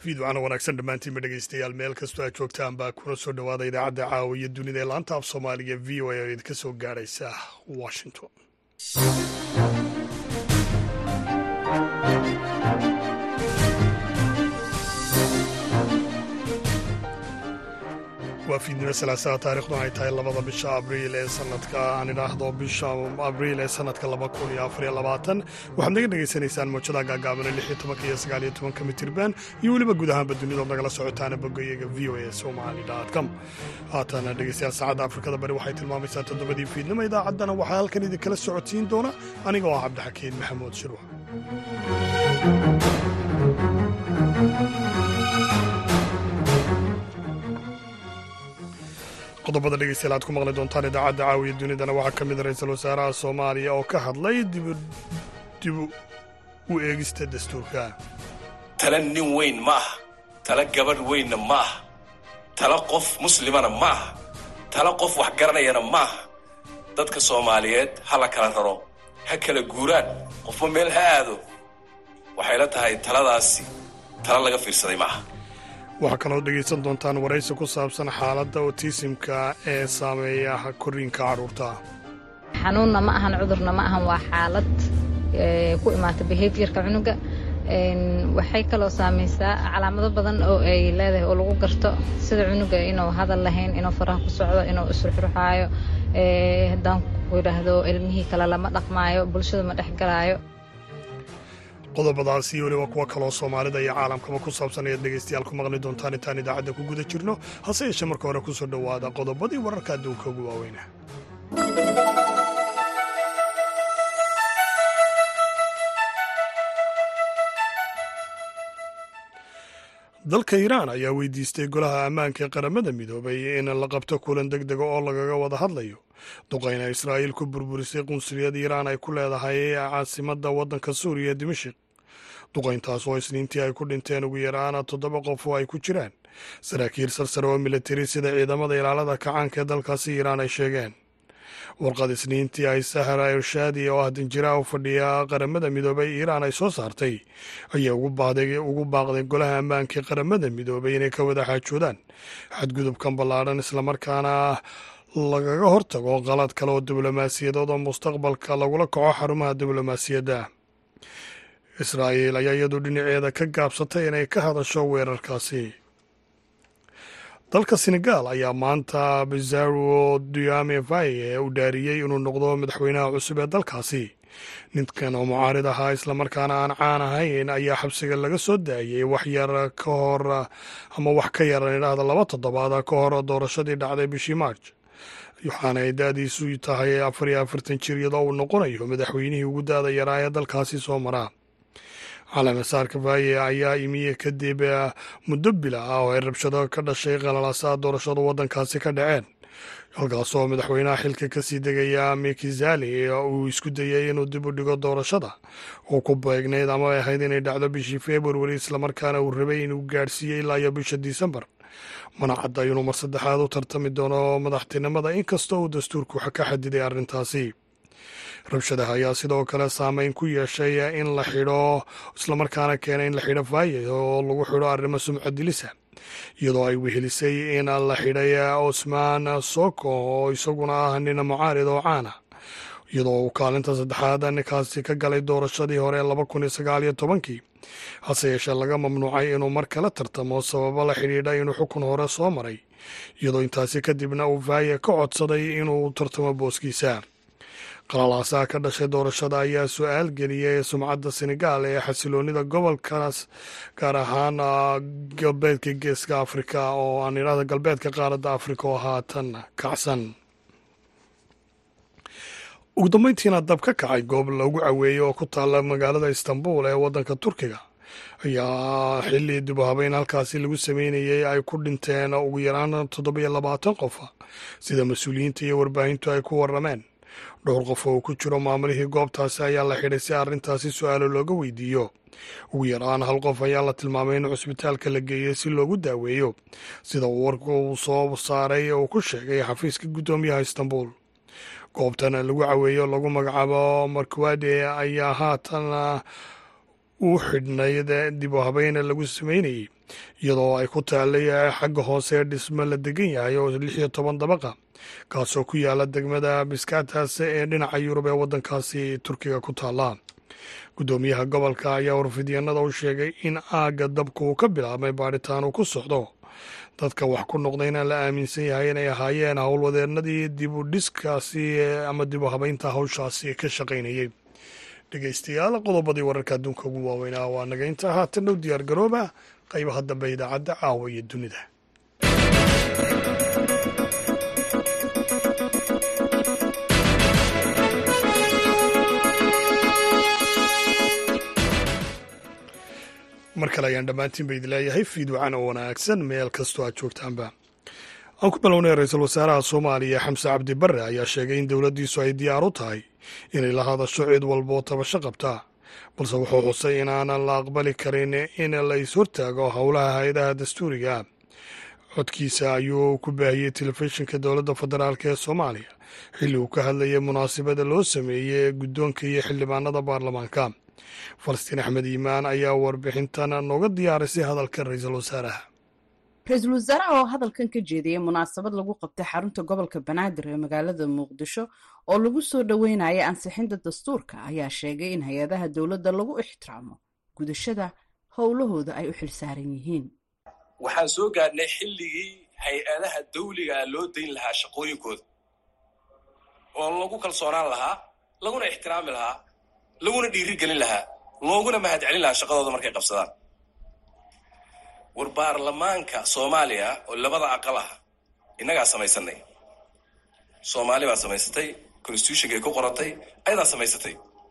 fiidwacana wanaagsan dhammaantiinba dhegeystayaal meel kastoo aad joogtaan baa kuna soo dhowaada idaacadda caawa iyo dunida ee laanta af soomaaliga v o a oo idinka soo gaadhaysa washington waa fiidnimo salaasaa taarikhdu ay tahay labada bisha abriil ee sanadka aan idhaahdo bisha abriil ee sanadka laba kun iyo afariyo labaatan waxaad naga dhegaysanaysaan mawjada gaagaabana lix iyo tobanka iyo sagaal iyo tobanka mitirban iyo weliba guud ahaanba dunidood nagala socotaana bogayaga v o a somali com haatana dhegeystayaal saacadda afrikada bari waxay tilmaamaysaa toddobadii fiidnimo idaacaddana waxaa halkan idinkala socodsiin doona aniga oo ah cabdixakiin maxamuud shirwa qodobada dhegeystayaal aad ku maqli doontaan idaacadda caawiya dunidana waxaa ka mid a ra-iisul wasaaraha soomaaliya oo ka hadlay dibu u eegista dastuurka tala nin weyn ma aha tala gabadh weynna ma aha tala qof muslimana ma aha tala qof wax garanayana ma aha dadka soomaaliyeed ha la kala raro ha kala guuraan qofba meel ha aado waxayla tahay taladaasi tala laga fiirsaday ma aha waxaa kaloo dhegaysan doontaan waraysi ku saabsan xaaladda otisimka ee saameeya korriinka carruurta xanuunna ma ahan cudurna ma ahan waa xaalad ku imaata behaviorka cunuga waxay kaloo saamaysaa calaamado badan oo ay leedahay oo lagu garto sida cunuga inuu hadal lahayn inuu faraha ku socdo inuu isruxruxaayo haddaan ku idhaahdo ilmihii kale lama dhaqmaayo bulshada ma dhexgalaayo qodobadaasi iyo weliba kuwa kaloo soomaalida iyo caalamkaba ku saabsan ayaad dhegaystayaal ku maqli doontaan intaan idaacadda ku guda jirno hase yeeshee marka hore ku soo dhowaada qodobadii wararka adduunka ugu waaweyna dalka iiraan ayaa weydiistay golaha ammaanka ee qaramada midoobay in la qabto kulan deg dega oo lagaga wada hadlayo duqayna israa'iil ku burburisay qunsuliyad iiraan ay ku leedahay caasimadda waddanka suuriya dimashik duqayntaas oo isniintii ay ku dhinteen ugu yaraan toddoba qof oo ay ku jiraan saraakiil sarsare oo militari sida ciidamada ilaalada kacaanka ee dalkaasi iiraan ay sheegeen warqad isniintii ay sahara irshaadi oo ah danjiraha u fadhiya qaramada midoobay iiraan ay soo saartay ayaa ugu baaqday golaha ammaanka ee qaramada midoobay inay ka wada xaajoodaan xadgudubkan ballaadhan islamarkaana lagaga hortago qalad kale oo diblomaasiyadood oo mustaqbalka lagula kaco xarumaha diblomaasiyadda israa'iil ayaa iyadu dhinaceeda ka gaabsatay inay ka hadasho weerarkaasi dalka senegaal ayaa maanta bizarro diame vaye u dhaariyey inuu noqdo madaxweynaha cusub ee dalkaasi ninkan oo mucaarid ahaa islamarkaana aan caan ahayn ayaa xabsiga laga soo daayey wax yar ka hor ama wax ka yaran idhaahda laba toddobaad ka hor doorashadii dhacday bishii maarj waxaana ay da-diisu tahay afar iyo afartan jir iyadoo uu noqonayo madaxweynihii ugu da-da yaraa ee dalkaasi soo maraa calaamasaarka vaaye ayaa imiye kadib muddo bila ah oo ay rabshado ka dhashay qalalaasaa doorashada waddankaasi ka dhaceen halkaasoo madaxweynaha xilka kasii degaya mikizali uu isku dayay inuu dib u dhigo doorashada oo ku beegnayd ama ay ahayd inay dhacdo bishii februari islamarkaana uu rabay inuu gaadhsiiyey ilaa iyo bisha disembar mana cadda inuu mar saddexaad u tartami doono madaxtinimada inkastoo uu dastuurku ka xadiday arrintaasi rabshadaha ayaa sidoo kale saameyn ku yeeshay in la xidho islamarkaana keenay in la xidho vaaye oo lagu xidho arrimo sumcad dilisa iyadoo ay wehelisay in la xidhay osmaan soko oo isaguna ah nin mucaarid oo caana iyadoo uu kaalinta saddexaad ninkaasi ka galay doorashadii hore laba kun iyo sagaal iyo tobankii hase yeeshee laga mamnuucay inuu mar kale tartamo sababo la xidhiidha inuu xukun hore soo maray iyadoo intaasi kadibna uu vaaye ka codsaday inuu tartamo booskiisa qalalaasaha ka dhashay doorashada ayaa su-aal geliyay sumcadda senegaal ee xasiloonida gobolkaas gaar ahaan galbeedka geeska afrika oo aan idhahda galbeedka qaaradda afrika oo haatan kacsan ugu dambeyntiina dab ka kacay goob lagu caweeyey oo ku taalla magaalada istanbul ee waddanka turkiga ayaa xilli dib u habeyn halkaasi lagu sameynayay ay ku dhinteen ugu yaraan toddobiyo labaatan qofa sida mas-uuliyiinta iyo warbaahintu ay ku warrameen dhowr qof oo ku jiro maamulihii goobtaasi ayaa la xidhay si arrintaasi su-aalo looga weydiiyo ugu yaraan hal qof ayaa la tilmaamay in cusbitaalka la geeyey si loogu daaweeyo sida uu warka uu soo saaray uu ku sheegay xafiiska guddoomiyaha istanbul goobtan lagu caweeyo lagu magacaabo markwade ayaa haatan uu xidhnayd dib u habeyn lagu sameynayey iyadoo ay ku taallay xagga hoose dhismo la degan yahay oo lix iyo toban dabaqa kaasoo ku yaala degmada biskaataas ee dhinaca yurub ee waddankaasi turkiga ku taalla guddoomiyaha gobolka ayaa warfidyanada u sheegay in aagga dabka uu ka bilaabmay baadhitaan uu ku socdo dadka wax ku noqdayna la aaminsan yahay inay ahaayeen howlwadeennadii dib u dhiskaasi ama dib u habeynta hawshaasi ka shaqaynayey dhegeystayaal qodobadii wararka adduunka ugu waaweynaa waa naga inta haatan dhow diyaar garooba qaybaha dambe idaacadda caawa iyo dunida mar kale ayaan dhammaantiin ba idin leeyahay fiidwacan oo wanaagsan meel kastoo aad joogtaanba aan ku bilownay ra-iisul wasaaraha soomaaliya xamse cabdi barre ayaa sheegay in dowladdiisu ay diyaar u tahay inay la hadasho cid walboo tabasho qabta balse wuxuu xusay inaanan la aqbali karin in la is-hortaago howlaha hay-adaha dastuuriga codkiisa ayuu ku baahiyey telefishinka dowladda federaalk ee soomaaliya xilli uu ka hadlayay munaasabada loo sameeyey guddoonka iyo xildhibaanada baarlamaanka falastiin axmed iimaan ayaa warbixintan nooga diyaarisay hadalka ra-iisul wasaaraha ra-iisul wasaaraha oo hadalkan ka jeediyey munaasabad lagu qabtay xarunta gobolka banaadir ee magaalada muqdisho oo lagu soo dhoweynaya ansixinta dastuurka ayaa sheegay in hay-adaha dowladda lagu ixtiraamo gudashada howlahooda ay u xilsaaran yihiin waxaan soo gaadhnay xilligii hay-adaha dawligaa loo dayn lahaa shaqooyinkooda oo lagu kalsoonaan lahaa laguna ixtiraami lahaa laguna dhiiri gelin lahaa looguna mahad celin lahaa shaqadooda markay qabsadaan war baarlamaanka soomaaliya oo labada aqal ah innagaa samaysanay soomaali baa samaysatay constitutionkay ku qorantay ayadaa samaysatay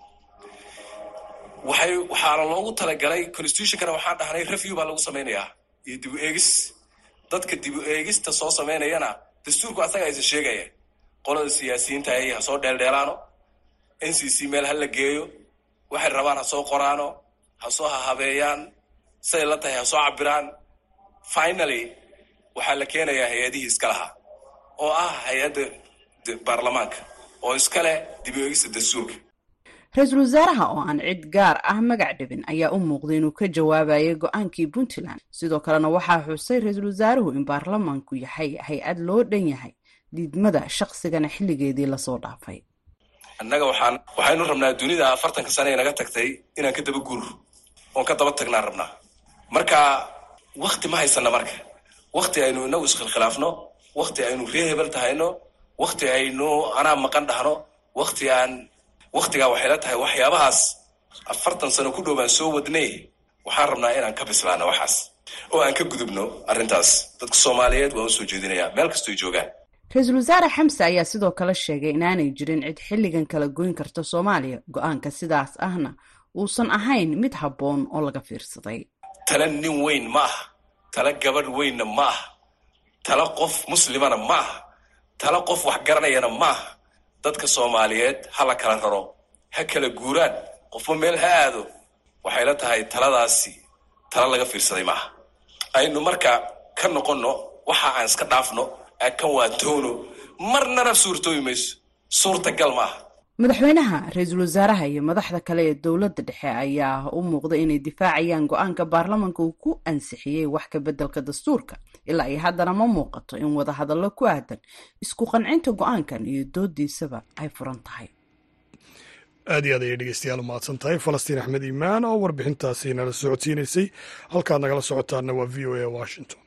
waxay waxaana loogu talagalay constitutionkana waxaan dhahnay review baa lagu samaynayaa iyo dibu eegis dadka dibu eegista soo samaynayana dastuurku asaga aysa sheegaya qolada siyaasiyiinta ay ha soo dheeldheelaano n c c meel ha la geeyo waxay rabaan ha soo qoraano ha soo hahabeeyaan say la tahay ha soo cabiraan finaly waxaa la keenayaa hay-adihii iska lahaa oo ah hay-adda baarlamaanka oo iska leh dib u eegista dastuurka ra-iisul wasaaraha oo aan cid gaar ah magac dhibin ayaa u muuqday inuu ka jawaabayay go-aankii puntland sidoo kalena waxaa xusay ra-iisul wasaaruhu in baarlamaanku yahay hay-ad loo dhan yahay diidmada shaqsigana xilligeedii lasoo dhaafay annaga waxaan waxaynu rabnaa dunida afartanka sane ee naga tagtay inaan ka daba guur oon ka daba tagnaan rabnaa marka wakti ma haysana marka wakti aynu inagu iskhilkhilaafno wakti aynu ree hebel tahayno wakti aynu anaa maqan dhahno wakti aan waktigaa waxay la tahay waxyaabahaas afartan sano ku dhow baan soo wadnay waxaan rabnaa inaan ka bislaano waxaas oo aan ka gudubno arrintaas dadka soomaaliyeed waan usoo jeedinayaa meel kastoo joogaan ra-iisul wasaare xamse ayaa sidoo kale sheegay inaanay jirin cid xilligan kala goyn karta soomaaliya go-aanka sidaas ahna uusan ahayn mid habboon oo laga fiirsaday tala nin weyn ma aha tala gabadh weynna ma aha tala qof muslimana ma aha tala qof wax garanayana ma aha dadka soomaaliyeed ha la kala raro ha kala guuraan qofba meel ha aado waxay la tahay taladaasi tala laga fiirsaday ma aha aynu marka ka noqonno waxa aan iska dhaafno kan waa toono marnana suurtoobi mayso suurtagal ma aha madaxweynaha ra-iisul wasaaraha iyo madaxda kale ee dowladda dhexe ayaa u muuqda inay difaacayaan go-aanka baarlamanka uu ku ansixiyey wax ka beddelka dastuurka ilaa iyo haddana ma muuqato in wadahadallo ku aadan isku qancinta go-aankan iyo doodiisaba ay furan tahay aad iyo aad ayay dhegeystayaal umahadsan tahay falastiin axmed iimaan oo warbixintaasi nala socodsiinaysay halkaad nagala socotaana waa v o a washington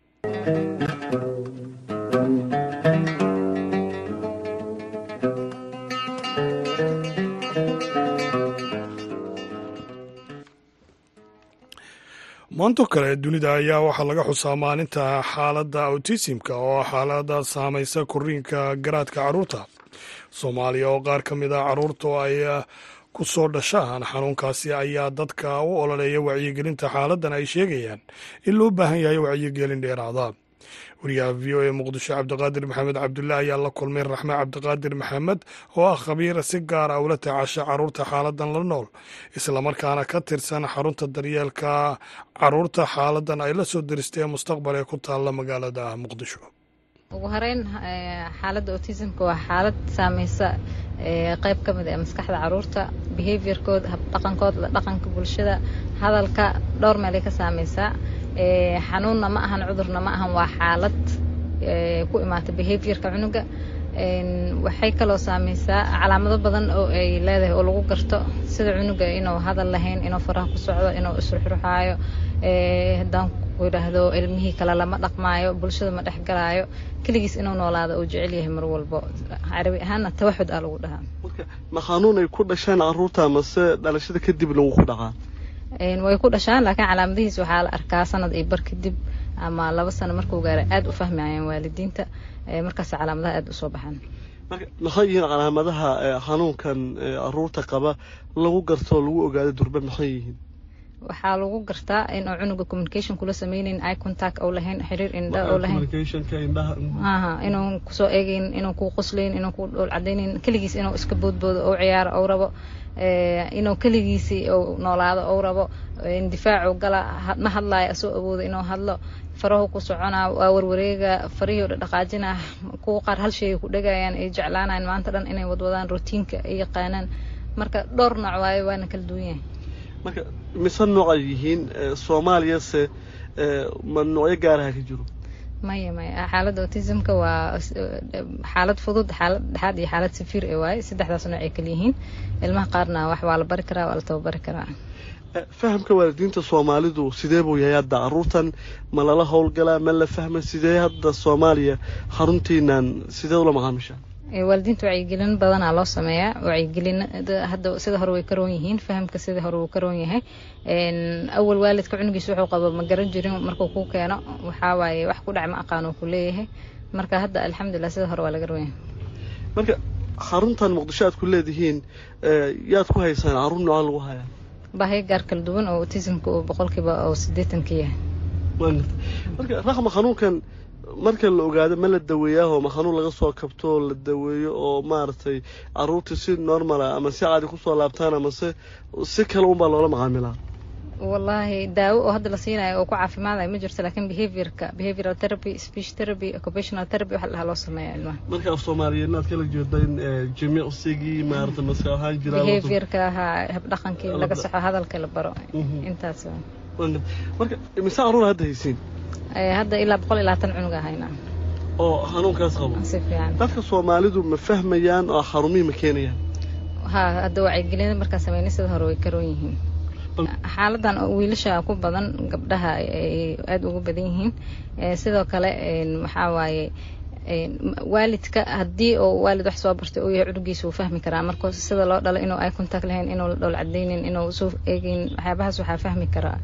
maanto kale dunida ayaa waxaa laga xusaa maalinta xaaladda autismka oo xaalada saamaysa koriinka garaadka carruurta soomaaliya oo qaar ka mid a carruurta ay ku soo dhashaan xanuunkaasi ayaa dadka u ololeeya wacyigelinta xaaladdan ay sheegayaan in loo baahan yahay wacyigelin dheeraada wariyaha v o a muqdisho cabdiqaadir maxamed cabdullaah ayaa la kulmay raxme cabdiqaadir maxamed oo ah khabiir si gaar ah ula tacaasha carruurta xaaladan la nool islamarkaana ka tirsan xarunta daryeelka carruurta xaaladan ay la soo diristay ee mustaqbal ee ku taalla magaalada muqdisho ugu horeyn xaaladda autismka waa xaalad saameysa qeyb ka mid ee maskaxda caruurta behaviorkooda habdhaqankooda dhaqanka bulshada hadalka dhowr meelay ka saameysaa xanuunna ma ahan cudurna ma ahan waa xaalad ku imaata behaviorka cunuga waxay kaloo saameysaa calaamado badan oo ay leedahay oo lagu garto sida cunuga inuu hadal lahayn inuu faraha ku socdo inuu isruxruxaayo haddaan ku idhaahdo ilmihii kale lama dhaqmaayo bulshada ma dhexgalaayo keligiis inuu noolaado uu jecel yahay mar walbo carabi ahaanna tawaxud aa lagu dhahaa ma xanuun ay ku dhasheen caruurta mase dhalashada kadib lagu ku dhaqaa way ku dhashaan laakiin calaamadihiis waxaa la arkaa sanad iyo bar kadib ama laba sano markuu gaara aada u fahmayaan waalidiinta markaas calaamadaha aada usoo baxaan marka maxay yihiin calaamadaha xanuunkan caruurta qaba lagu garto oo lagu ogaado durbe maxay yihiin waxaa lagu gartaa inuu cunuga communication kula sameyneyn eye contact ou lahayn xiriir indha ou lahayn aha inuu kusoo eegeyn inuu ku qoslayn inuu ku dhool cadayneyn keligiis inuu iska boodboodo ou ciyaaro ou rabo inuu keligiisi ou noolaado ou rabo indifaacu gala ma hadlaayo asoo awoodo inuu hadlo farahu ku soconaa waa warwareega farihii o dhaqaajina kuwa qaar hal sheegay ku dhegayaan ay jeclaanayaan maanta dhan inay wadwadaan routiinka ay yaqaanaan marka dhowr nooc waayo waana kala duwan yahay marka mise noocay yihiin soomaaliyase ma noocyo gaaraha ka jiro maya maya xaaladda autismka waa xaalad fudud xaalad dhexaad iyo xaalad safiir ee waaye saddexdaas nooc ay kala yihiin ilmaha qaarna wax waa la bari karaa waa la tababari karaa fahamka waalidiinta soomaalidu sidee buu yahay hadda caruurtan ma lala howlgalaa ma la fahma sidee hadda soomaaliya xaruntiinan sidee ula macaamishaa waalidiinta wacyigelin badanaa loo sameeyaa wacyigelin hadda sida hore way ka roon yihiin fahamka sida hore wuu ka roon yahay awal waalidka cunugiisa wuxuu qabo ma garan jirin markuu ku keeno waxaa waaye wax ku dhac ma aqaan uu ku leeyahay marka hadda alxamdulilah sida hore waa laga roon yahay marka xaruntan muqdisho aad ku leedihiin yaad ku haysaan caruur nooca lagu hayaa baahiyo gaar kala duwan oo autismka uu boqolkiiba oo sideetanka yahay marka raxma xanuunkan marka la ogaado ma la daweeyaahoo ma xanuun laga soo kabto oo la daweeyo oo maaragtay caruurtii si normala ama si caadi kusoo laabtaan ama se si kale unbaa loola macaamilaa wallaahi daawo oo hadda la siinayo oo ku caafimaadayo ma jirto laakiin behaviorka behavioral therapy speech therapy occupational therapy waxa lahaa loo sameeya ilmaha marka af soomaaliyeed inaad kala jeedo in jimicsigii maarata maska ahaan jiraa behaviorka ahaa habdhaqankii laga soxo hadalka la baro intaas marka mise caruur hadda haysiin hadda ilaa boqol iyo labaatan cunug ahayna oo xanuunkaas qabo si fiican dadka soomaalidu ma fahmayaan oo xarumihii ma keenayaan ha hadda wacyigelin markaa sameynay sida hore way karoon yihiin xaaladan wiilasha ku badan gabdhaha ay aada ugu badan yihiin sidoo kale waxaa waaye waalidka haddii oo waalid wax soo bartay uu yahay cunugiisa wuu fahmi karaa marka sida loo dhalo inuu eye contact lahayn inuu la dhowl cadaynin inuu soo eegeyn waxyaabahaas waxaa fahmi karaa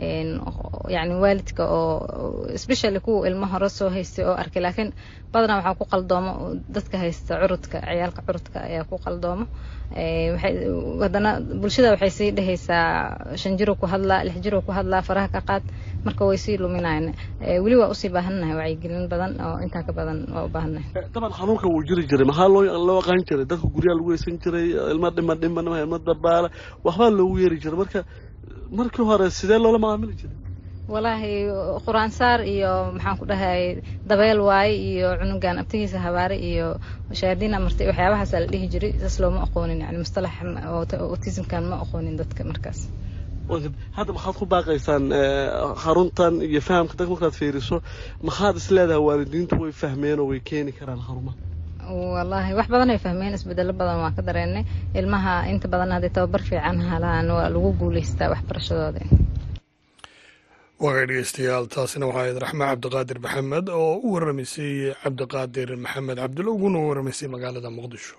yacni waalidka oo especially kuwa ilmo hore soo haystay oo arkay laakiin badanaa waxaa ku qaldoomo dadka haysta curudka ciyaalka curudka ayaa ku qaldoomo haddana bulshada waxay sii dhehaysaa shan jiro ku hadlaa lix jiro ku hadlaa faraha ka qaad marka way sii luminayan weli waa usii baahannahay wacyigelin badan oo intaa ka badan waa u baahannahay daban xanuunka wuu jiri jiray maxaa loo loo aqaan jiray dadka guryaha lagu heysan jiray ilma dhima dhima ilma dabaala waxbaa loogu yeeri jiray marka markii hore sidee loola macaamili jiray walaahi qur-aansaar iyo maxaan ku dhahay dabeel waaye iyo cunugan abtigiisa habaare iyo shayaadiina martay waxyaabahaasa la dhihi jiray saas looma aqoonin yani mustalax autismkan ma aqoonin dadka markaas hadda maxaad ku baaqaysaan xaruntan iyo fahamka dadka markaad fiiriso maxaad is leedahay waalidiintu way fahmeen oo way keeni karaan xarumaha wallaahi wax badan ay fahmeen isbedelo badan waa ka dareennay ilmaha inta badan hadday tababar fiican halaan waa lagu guulaystaa waxbarashadooda waagay dhegeystayaal taasina waxaa ahayd raxme cabdiqaadir maxamed oo u warramaysay cabdiqaadir maxamed cabdulla uguna u warramaysay magaalada muqdisho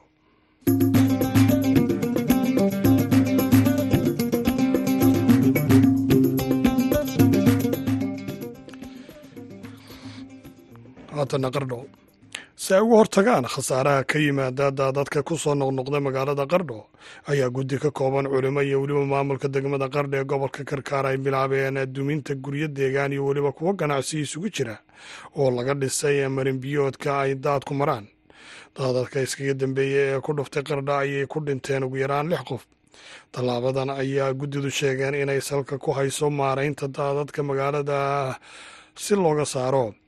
haatana qardho si ay uga hortagaan khasaaraha ka yimaada daadadka ku soo noqnoqda magaalada qardho ayaa guddi ka kooban culimo iyo weliba maamulka degmada qardho ee gobolka karkaar ay bilaabeen duminta guryo deegaan iyo weliba kuwo ganacsi isugu jira oo laga dhisay marinbiyoodka ay daadku maraan daadadka iskaga dambeeyey ee ku dhuftay qardho ayay ku dhinteen ugu yaraan lix qof tallaabadan ayaa guddidu sheegeen inay salka ku hayso maaraynta daadadka magaalada si looga saaro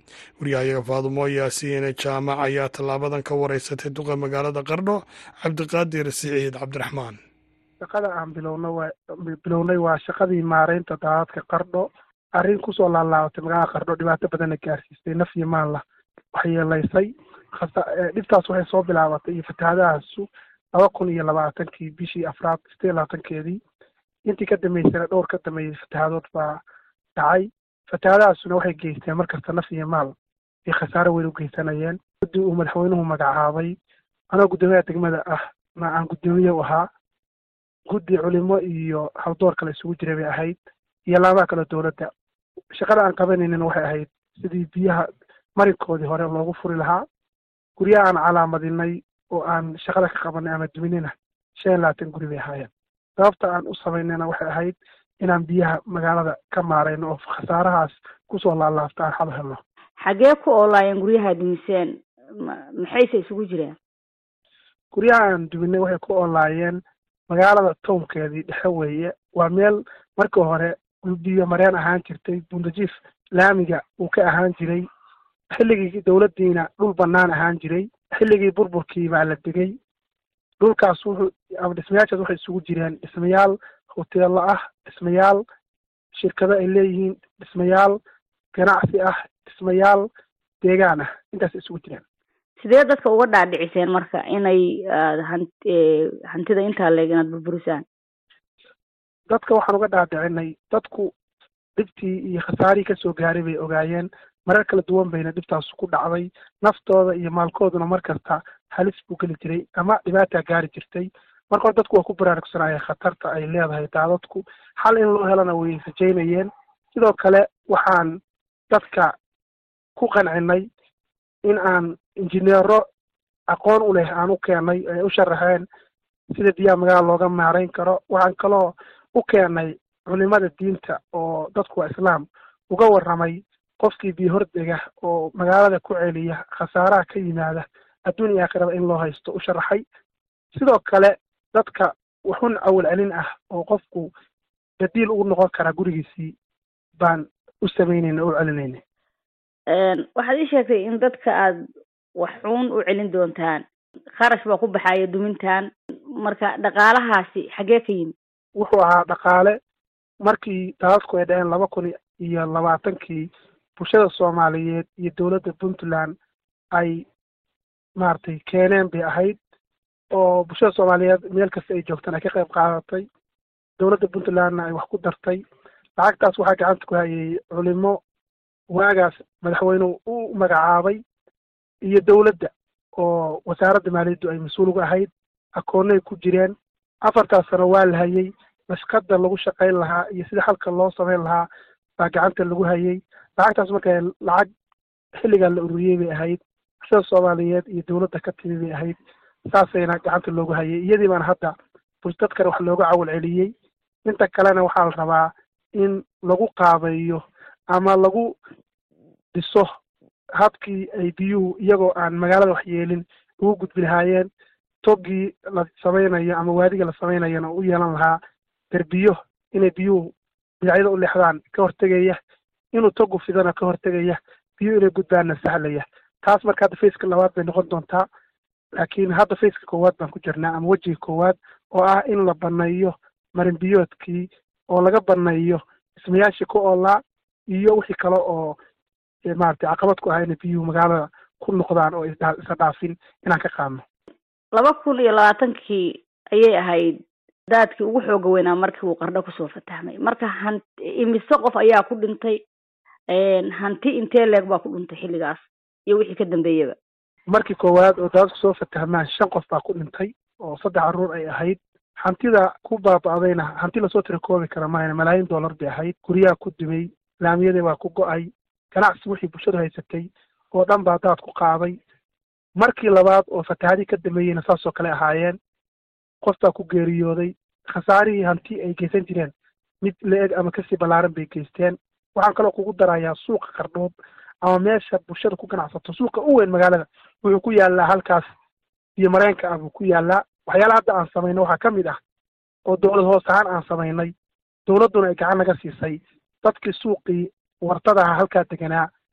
waryahayaga faadumo yaasiin jaamac ayaa tallaabadan ka wareysatay duqa magaalada qardho cabdiqaadir siciid cabdiraxmaan shaqada aan bilowna waa bilownay waa shaqadii maareynta daadadka qardho arrin kusoo laalaabatay magaalada qardho dhibaato badanna gaarsiistay naf iyo maalla waxyeelaysay dhibtaas waxay soo bilaabatay iyo fatahaadahaasu laba kun iyo labaatankii bishii afraad sideed labaatankeedii intii ka dambeysana dhowr ka dambeeyey fatahaadood baa dhacay fatahaadahaasuna waxay geysteen markasta naf iyo maal ay khasaaro weyn u geysanayeen guddi uu madaxweynuhu magacaabay anoo guddoomiyaha degmada ah na aan guddoomiye u ahaa guddi culimo iyo haldoor kale isugu jiray bay ahayd iyo laamaha kale dowladda shaqada aan qabanaynin waxay ahayd sidii biyaha marinkoodii hore loogu furi lahaa guryaha aan calaamadinay oo aan shaqada ka qabanay ama duminina shan iyo labaatan guri bay ahaayeen sababta aan u samaynayna waxay ahayd inaan biyaha magaalada ka maarayno oo khasaarahaas kusoo laalaabta aan xal helno xaggee ku oolaayeen guryaha dumiseen maxayse isugu jireen guryaha aan duminay waxay ku oolaayeen magaalada townkeedii dhexe weeye waa meel markii hore biyo mareen ahaan jirtay bundajiif laamiga uu ka ahaan jiray xilligii dowladdiina dhul bannaan ahaan jiray xilligii burburkii baa la degay dhulkaas wuxuu ama dhismayaashaas waxay isugu jireen dhismayaal hoteello ah dhismayaal shirkado ay leeyihiin dhismayaal ganacsi ah dhismayaal deegaan ah intaas isugu jireen sidee dadka uga dhaadhiciseen marka inay han hantida intaa leeg inaad burburisaan dadka waxaan uga dhaadhicinay dadku dhibtii iyo khasaarihii kasoo gaaray bay ogaayeen marar kala duwan bayna dhibtaas ku dhacday naftooda iyo maalkooduna mar kasta halis buu geli jiray ama dhibaataa gaari jirtay marka hore dadku waa ku baraarugsanayeen khatarta ay leedahay daadadku xal in loo helana way rajaynayeen sidoo kale waxaan dadka ku qancinay in aan injineero aqoon u leh aan u keenay ay u sharaxeen sida biyaha magaala looga maarayn karo waxaan kaloo u keenay culimada diinta oo dadku waa islaam uga warramay qofkii biyo hordega oo magaalada ku celiya khasaaraha ka yimaada adduun iyo aakhiraba in loo haysto u sharaxay sidoo kale dadka wuxun awal celin ah oo qofku badiil ugu noqon karaa gurigiisii baan u samaynayna oo u celinayna waxaad ii sheegtay in dadka aad waxuun u celin doontaan kharash baa ku baxaya dumintan marka dhaqaalahaasi xaggee ka yimid wuxuu ahaa dhaqaale markii daadadku ay dhaceen laba kun iyo labaatankii bulshada soomaaliyeed iyo dowladda puntland ay maaragtay keeneen bay ahayd oo bulshada soomaaliyeed meel kasta ay joogtaan ay ka qayb qaadatay dowladda puntlandna ay wax ku dartay lacagtaas waxaa gacanta ku hayay culimo waagaas madaxweynuhu u magacaabay iyo dowladda oo wasaaradda maaliyaddu ay mas-uul uga ahayd akoonnay ku jireen afartaas sano waa la hayay mashqada lagu shaqayn lahaa iyo sida halka loo samayn lahaa baa gacanta lagu hayay lacagtaas marka lacag xilligan la ururiyey bay ahayd bulshada soomaaliyeed iyo dowladda ka timi bay ahayd saasayna gacanta loogu hayay iyadii baana hadda dadkana wax looga cawal celiyey inta kalena waxaa la rabaa in lagu qaabeeyo ama lagu dhiso habkii ay biyuhu iyagoo aan magaalada wax yeelin ugu gudbi lahaayeen togii la samaynayo ama waadiga la samaynayona u yeelan lahaa derbiyo inay biyuhu dhinacyada u leexdaan ka hortegaya inuu togu fidana ka hortegaya biyuhu inay gudbaanna sahlaya taas marka hadda faceka labaad bay noqon doontaa laakiin hadda faceka koowaad baan ku jirnaa ama wejiga koowaad oo ah in la baneeyo marinbiyoodkii oo laga baneeyo dhismayaashii ku oolaa iyo wixii kale oo maaragtay caqabad ku ah inay biyuhu magaalada ku noqdaan oo isa dhaafin inaan ka qaadno laba kun iyo labaatankii ayay ahayd daadkii ugu xooga weynaa markii uu qardho kusoo fatahmay marka han imise qof ayaa ku dhintay hanti intee leeg baa ku dhintay xilligaas iyo wixii ka dambeeyaba markii koowaad oo daadadku soo fatahmaan shan qof baa ku dhintay oo saddex carruur ay ahayd hantida ku baaba'dayna hanti lasoo tirakoobi kara mahayna malaayiin dollar bay ahayd guryaha ku dumay laamiyadii baa ku go-ay ganacsi wixii bulshadu haysatay oo dhan baa daad ku qaaday markii labaad oo fatahadii ka dambeeyeyna saasoo kale ahaayeen qof baa ku geeriyooday khasaarihii hanti ay geysan jireen mid la-eg ama kasii ballaaran bay geysteen waxaan kaloo kugu darayaa suuqa qardhood ama meesha bulshada ku ganacsato suuqa u weyn magaalada wuxuu ku yaallaa halkaas iyo mareenka ah buu ku yaallaa waxyaalaha hadda aan samayno waxaa ka mid ah oo dowlad hoos ahaan aan samaynay dowladduna ay gacan naga siisay dadkii suuqii wartadaha halkaa deganaa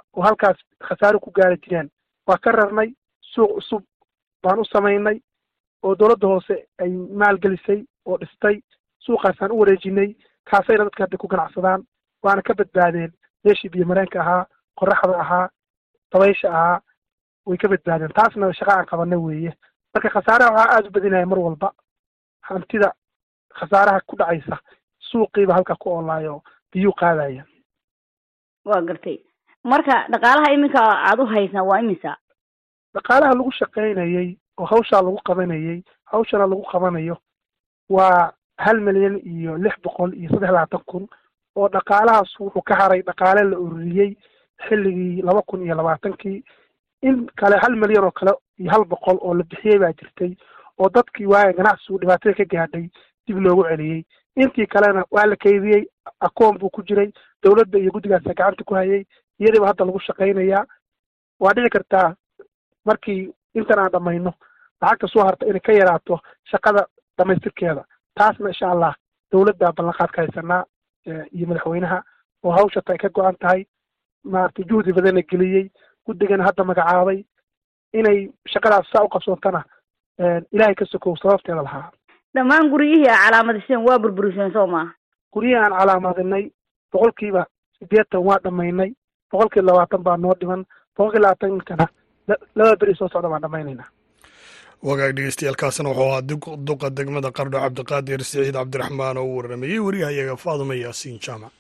oo halkaas khasaaro ku gaari jireen waa ka rarnay suuq cusub baan u samaynay oo dowladda hoose ay maalgelisay oo dhistay suuqaasaan u wareejinay kaasayna dadka hadda ku ganacsadaan waana ka badbaadeen meeshii biyo mareenka ahaa qoraxda ahaa dabaysha ahaa way ka badbaadeen taasna shaqa aan qabana weeye marka khasaaraha waxaa aada u badinaya mar walba hantida khasaaraha ku dhacaysa suuqiiba halkaa ku oolaayo biyuu qaadaya waa gartay marka dhaqaalaha iminka aada u haysaan waa imisa dhaqaalaha lagu shaqaynayey oo hawshaa lagu qabanayey hawshana lagu qabanayo waa hal milyan iyo lix boqol iyo saddex labaatan kun oo dhaqaalahaas wuxuu ka haray dhaqaale la ururiyey xilligii laba kun iyo labaatankii in kale hal milyan oo kale iyo hal boqol oo la bixiyey baa jirtay oo dadkii waaga ganacsigu dhibaatada ka gaadhay dib loogu celiyey intii kalena waa la kaydiyey akoon buu ku jiray dowladda iyo guddigaasa gacanta ku hayay iyadiiba hadda lagu shaqaynayaa waa dhici kartaa markii intan aan dhamayno lacagta soo harta inay ka yaraato shaqada dhamaystirkeeda taasna insha allah dowladda ballanqaad ka haysanaa iyo madaxweynaha oo hawshata ay ka go-an tahay maaragtay juhdi badana geliyey guddigana hadda magacaabay inay shaqadaas saa u qabsoontana ilaahay ka sokow sababteeda lahaa dhammaan guryihii a calaamadiseen waa burburiseen soo maaha guryihii aan calaamadinay boqolkiiba siddeetan waa dhamaynay boqolkiiba labaatan baa noo dhiman boqolkiiba labaatankana laba beri soo socda baan dhamaynayna wagaag dhegeystayaaalkaasina wuxuu ahaa duqa degmada qardho cabdiqaadir siciid cabdiraxmaan oo u warramayey wariyahayaga faaduma yaasiin jaamac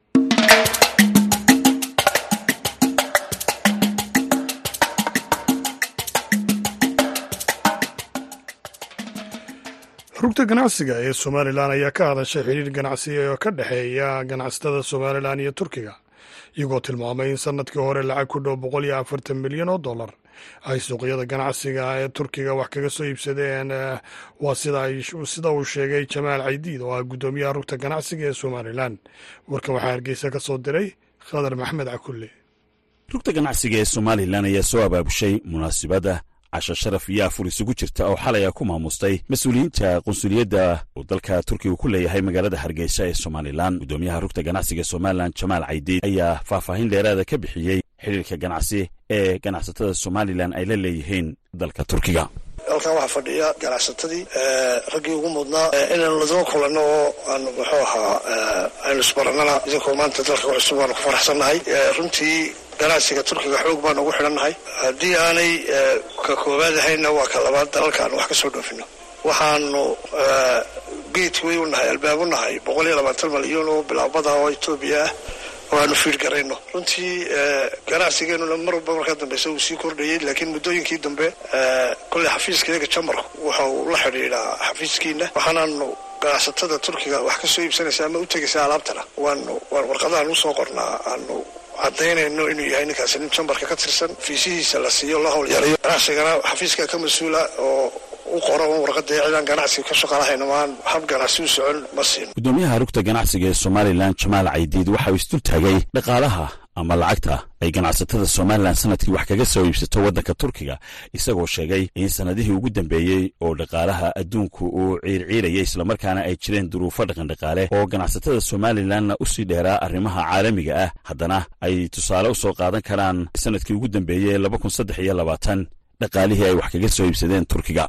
rugta ganacsiga ee somalilan ayaa ka hadashay xidhiir ganacsi oo ka dhexeeya ganacsatada somalilan iyo turkiga iyagoo tilmaamay in sanadkii hore lacag ku dhow boqol iyo afartan milyan oo dollar ay suuqyada ganacsiga ee turkiga wax kaga soo iibsadeen waa sida uu sheegay jamaal caydiid oo ah guddoomiyaha rugta ganacsiga ee somalilan warkan waxaa hargeysa ka soo diray khadar maxmed cakulle rugta ganacsiga ee somalilan ayaa soo abaabushay munaasibadda casho sharaf iyo afur isugu jirta oo xalay a ku maamustay mas-uuliyiinta qunsuliyadda uu dalka turkiga ku leeyahay magaalada hargeysa ee somalilan guddoomiyaha rugta ganacsiga somalilan jamaal caydiid ayaa faahfaahin dheeraada ka bixiyey xidhiirka ganacsi ee ganacsatada somalilan ay la leeyihiin dalka turkiga halkan waxaa fadhiya ganacsatadii raggii ugu mudnaa inaynu ladaba kulanno oo aanu muxuu ahaa aynu isbarannana idinkoo maanta dalka cusub waanu ku faraxsannahay runtii ganacsiga turkiga xoog baanu ugu xidhannahay haddii aanay ka koowaad ahayna waa ka labaad dalalka aanu wax ka soo dhoofino waxaanu geedway u nahay albaab u nahay boqol iyo labaatan malyan oo bilaabada oo etoobiya ah oo aanu fiir garayno runtii ganacsigeenuna mar walba markaa dambeysa uu sii kordhayay laakiin muddooyinkii dambe kolley xafiiska iyaga jamarku waxa uu la xidhiidhaa xafiiskiina waxaanaanu ganacsatada turkiga wax ka soo iibsanaysa ama u tegaysa alaabtana waanu warqadahan usoo qornaa aanu cadaynayno inuu yahay ninkaasi nin jambarka ka tirsan fiisihiisa la siiyo la howl yarayo ganacsigana xafiiska ka mas-uula oo u qoro un warqada cidaan ganacsiga ka shaqalahayna maan hab ganacsi u socon ma siin guddoomiyaha rugta ganacsiga ee somalilan jamaal caydiid waxa uu isdul taagay dhaqaalaha ama lacagta ay ganacsatada somalilan sanadkii wax kaga soo iibsato waddanka turkiga isagoo sheegay in sannadihii ugu dambeeyey oo dhaqaalaha adduunku uu ciirciirayay islamarkaana ay jireen duruufo dhaqandhaqaale oo ganacsatada somalilanna u sii dheeraa arrimaha caalamiga ah haddana ay tusaale u soo qaadan karaan sanadkii ugu dambeeyey laba kun saddex iyo labaatan dhaqaalihii ay wax kaga soo iibsadeen turkiga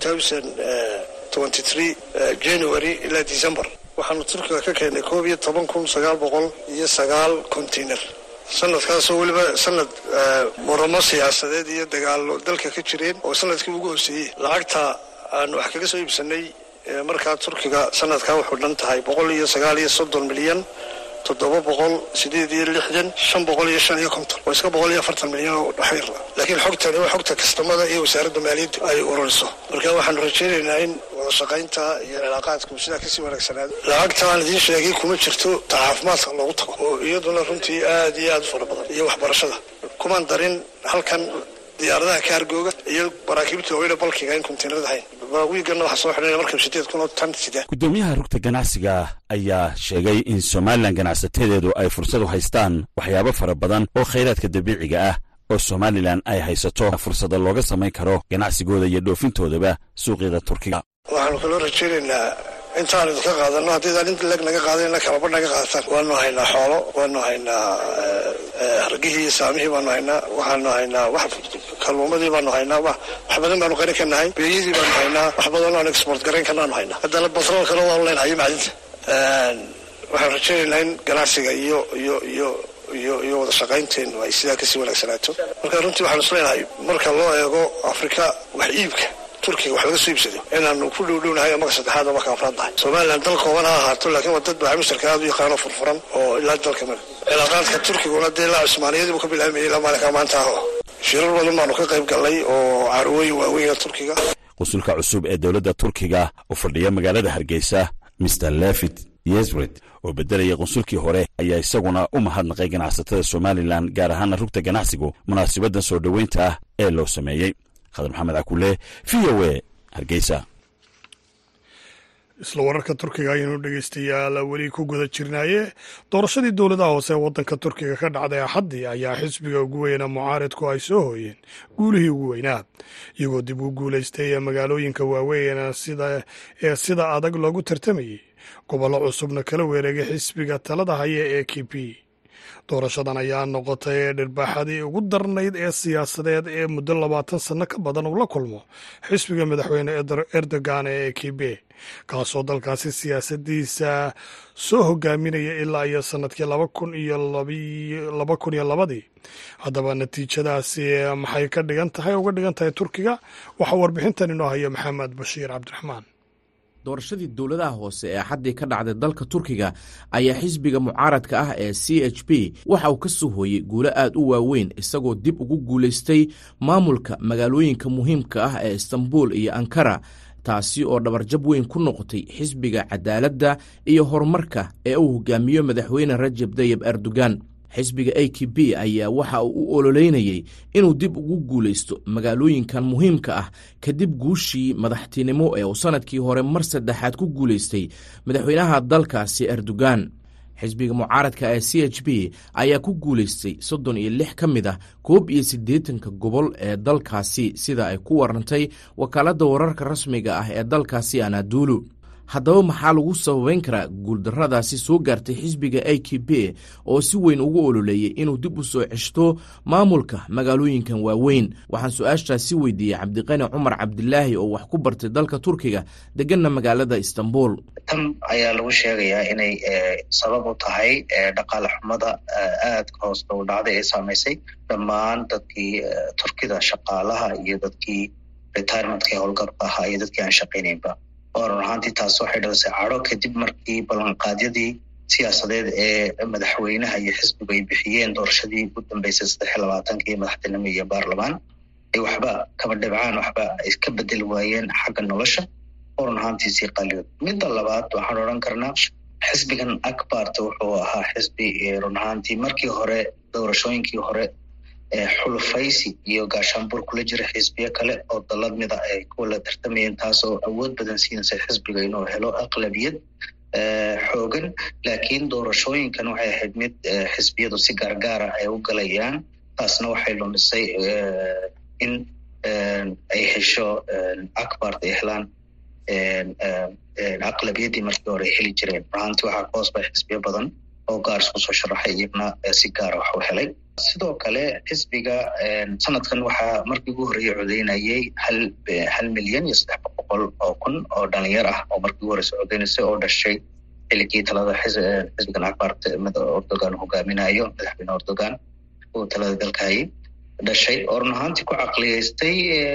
january ilaa december waxaanu turkiga ka keennay koob iyo toban kun sagaal boqol iyo sagaal container sanadkaasoo weliba sanad muramo siyaasadeed iyo dagaalo dalka ka jireen oo sanadkii ugu hooseeyey lacagta aanu wax kaga soo iibsanay markaa turkiga sanadkaa wuxuu dhan tahay boqol iyo sagaal iyo soddon milyan toddoba boqol sideed iyo lixdan shan boqol iyo shan iyo konton waa iska boqol iyo afartan milyan oo dhaxayr laakiin xogtani waa xogta kastamada iyo wasaaradda maaliyadda ay ururiso marka waxaanu rajaynaynaa in wada shaqaynta iyo cilaaqaadku sidaa kasii wanaagsanaado lacagta aan idiin sheegay kuma jirto ta caafimaadka loogu tago oo iyaduna runtii aad iyo aad u fara badan iyo waxbarashada kumaan darin halkan diyaaradaha kaargooga iyo maraakiibta weyna balkiga in kontiinarada hayn wiigana waxaa soo xidhanaya markab sideed kun oo tan sida guddoomiyaha rugta ganacsiga ayaa sheegay in somalilan ganacsatedeedu ay fursad u haystaan waxyaabo fara badan oo khayraadka dabiiciga ah oo somalilan ay haysato fursada looga samayn karo ganacsigooda iyo dhoofintoodaba suuqyada turkiga waxaanu kaloo rajaynaynaa intaan idinka qaadano haddiidaan inta leg naga qaadana kalaba naga qaadataan waanu haynaa xoolo waanu haynaa hargihii iyo saamihii baanu haynaa waxaanu haynaa wax kalluumadii baanu haynaa wax badan baanu qarin ka nahay beeyadii baanu haynaa wax badan aan export garayn karnaanu haynaa haddana batroolkana waanu leenahay macdinta waxaan rajaynaynaa in ganacsiga iyo iyo iyo iyo iyo wada shaqaynteenu ay sidaa kasii wanaagsanaato marka runtii waxaan isleenahay marka loo eego afrika wax iibka turkiga wax laga soo iibsaday inaanu ku dhowdhownahay marka saddexaad oo marka afraad nahay somalilan dal kooban ha ahaato laakiin waa dad baamisharka aad u yaqaano furfuran oo ilaa dalka male cilaaqaadka turkiguna dee ilaa cusmaaniyadii buu ka bilaamayay ilaa maalinka maanta aho shirar badan baanu ka qayb gallay oo carwooyin waaweyna turkiga qusulka cusub ee dowladda turkiga u fadhiya magaalada hargeysa mr levit yesred oo beddelaya qunsulkii hore ayaa isaguna u mahadnaqay ganacsatada somalilan gaar ahaana rugta ganacsigu munaasabaddan soo dhoweynta ah ee loo sameeyey khadar maxamed cakule v o a hargeysa isla wararka turkiga ayaynu dhegeystayaal weli ku guda jirnaaye doorashadii dowladaha hoose ee waddanka turkiga ka dhacday axaddii ayaa xisbiga ugu weyna mucaaridku ay soo hooyeen guulihii ugu weynaa iyagoo dib u guulaystay ee magaalooyinka waaweyn ee sida adag loogu tartamayey gobollo cusubna kala weereegay xisbiga talada haya ee k p doorashadan ayaa noqotay dhirbaaxadii ugu darnayd ee siyaasadeed ee muddo labaatan sanno ka badan uu la kulmo xisbiga madaxweyne erdogan ee k b kaasoo dalkaasi siyaasadiisa soo hogaaminaya ilaa iyo sannadkii laba kun iyo laba kun iyo labadii haddaba natiijadaasi maxay ka dhigan tahay uga dhigan tahay turkiga waxaa warbixintan inoo haya maxamed bashiir cabdiraxmaan doorashadii dowladaha hoose ee axaddii ka dhacday dalka turkiga ayaa xisbiga mucaaradka ah ee c h p waxa uu ka soo hooyey guulo aad u waaweyn isagoo dib ugu guulaystay maamulka magaalooyinka muhiimka ah ee istanbul iyo ankara taasi oo dhabarjab weyn ku noqotay xisbiga cadaaladda iyo horumarka ee uu hogaamiyo madaxweyne rajab tayib erdogan xisbiga a k b ayaa waxa uu u ololeynayey inuu dib ugu guulaysto magaalooyinkan muhiimka ah kadib guushii madaxtinimo ee uu sannadkii hore mar saddexaad ku guulaystay madaxweynaha dalkaasi erdogan xisbiga mucaaradka ee c h b ayaa ku guulaystay soddon iyo lix ka mid ah koob iyo siddeetanka gobol ee dalkaasi sida ay ku warantay wakaaladda wararka rasmiga ah ee dalkaasi anadulu haddaba maxaa lagu sababeyn karaa guuldarradaasi soo gaartay xisbiga a k b oo si weyn ugu ololeeyey inuu dib u soo ceshto maamulka magaalooyinkan waaweyn waxaan su-aashaasi weydiiyey cabdiqani cumar cabdilaahi oo wax ku bartay dalka turkiga deganna magaalada istanbul tan ayaa lagu sheegayaa inay sabab u tahay dhaqaale xumada aadka hoos u dhacday ee saamaysay dhammaan dadkii turkida shaqaalaha iyo dadkii retirementka howlgabka ahaa iyo dadkii aan shaqaynaynba oo run ahaantii taas waxay dhalisay cadho kadib markii ballanqaadyadii siyaasadeed ee madaxweynaha iyo xisbigu ay bixiyeen doorashadii ugu dambeysay saddex iyo labaatankii madaxtinimo iyo baarlamaan ay waxba kaba dhibcaan waxba ay ka bedeli waayeen xagga nolosha oo run ahaantii sii qaliyood midda labaad waxaan odhan karnaa xisbigan akbarta wuxuu ahaa xisbi run ahaantii markii hore doorashooyinkii hore xulufaysi iyo gaashaanbuur kula jira xisbiyo kale oo dalad mida ay kuwa la tartamayeen taasoo awood badan siinaysa xisbiga inuu helo aqlabiyad xoogan laakiin doorashooyinkan waxay ahayd mid xisbiyadu si gaargaara ay u galayaan taasna waxay lumisay in ay hesho akbart ay helaan aqlabiyaddii markii hore ay heli jireen runaantii waxaa ka hoos bay xisbiyo badan oo gaar isku soo sharaxay iyagna si gaara wax u helay sidoo kale xisbiga sanadkan waxaa markii ugu horreeyey codeynayay hal hal milyan iyo saddex boqol oo kun oo dhalinyar ah oo markii ugu horreysa codeynaysay oo dhashay xiligii talada xisbigan akbart erdogan hogaaminayo madaxweyne erdogan uu talada dalka hayay dhashay oo run ahaantii ku caqliyeystay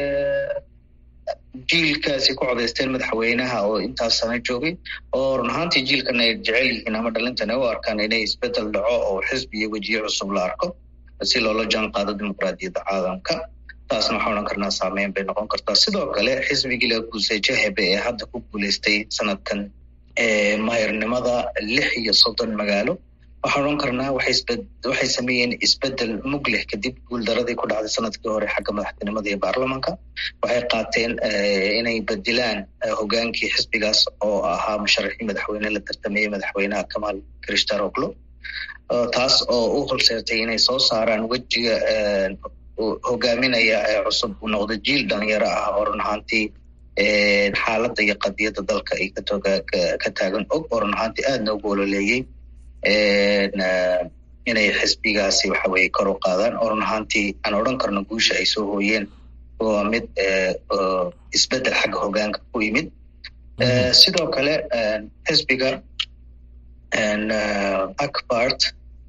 jiilkaasi ku codeysteen madaxweynaha oo intaas sana joogay oo run ahaantii jiilkan ay jecel yihiin ama dhalintan ay u arkaan inay isbedel dhaco oo xisbi iyo wejiye cusub la arko si loola jaan qaado dimuqraadiyadda caalamka taasna waxaan odhan karnaa saameyn bay noqon kartaa sidoo kale xisbigii la guusay jahebe ee hadda ku guuleystay sanadkan mahirnimada lix iyo soddon magaalo waxaan odhan karnaa waxay sameeyeen isbedel mug leh kadib guuldaradii ku dhacday sanadkii hore xagga madaxtinimada iyo baarlamanka waxay qaateen inay bedilaan hogaankii xisbigaas oo ahaa musharaxii madaxweyne la tartamayey madaxweynaha kamal krishtaroglo taas oo u horseertay inay soo saaraan wejiga hogaaminaya cusub uu noqdo jiil dhalinyaro ah oo run ahaantii xaaladda iyo qadiyadda dalka ay ka taagan og oo run ahaantii aadna ugu ololeeyey inay xisbigaasi waxa weye kor u qaadaan oo run ahaantii aan odhan karno guusha ay soo hooyeen waa mid isbedel xagga hogaanka ku yimid sidoo kale xisbiga acbart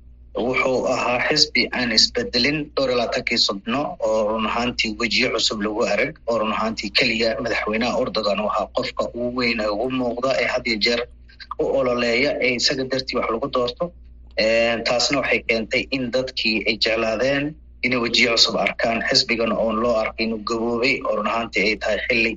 wuxuu ahaa xisbi aan isbedelin dhowr iyo labaatankii sodno oo run ahaantii wejiyo cusub lagu arag oo run ahaantii keliya madaxweynaha ordogan u ahaa qofka ugu weyn ee ugu muuqda ee had iyo jeer u ololeeya ee isaga dartii wax lagu doorto taasna waxay keentay in dadkii ay jeclaadeen inay wejiyo cusub arkaan xisbigan oon loo arkay inuu gaboobay oo run ahaantii ay tahay xilli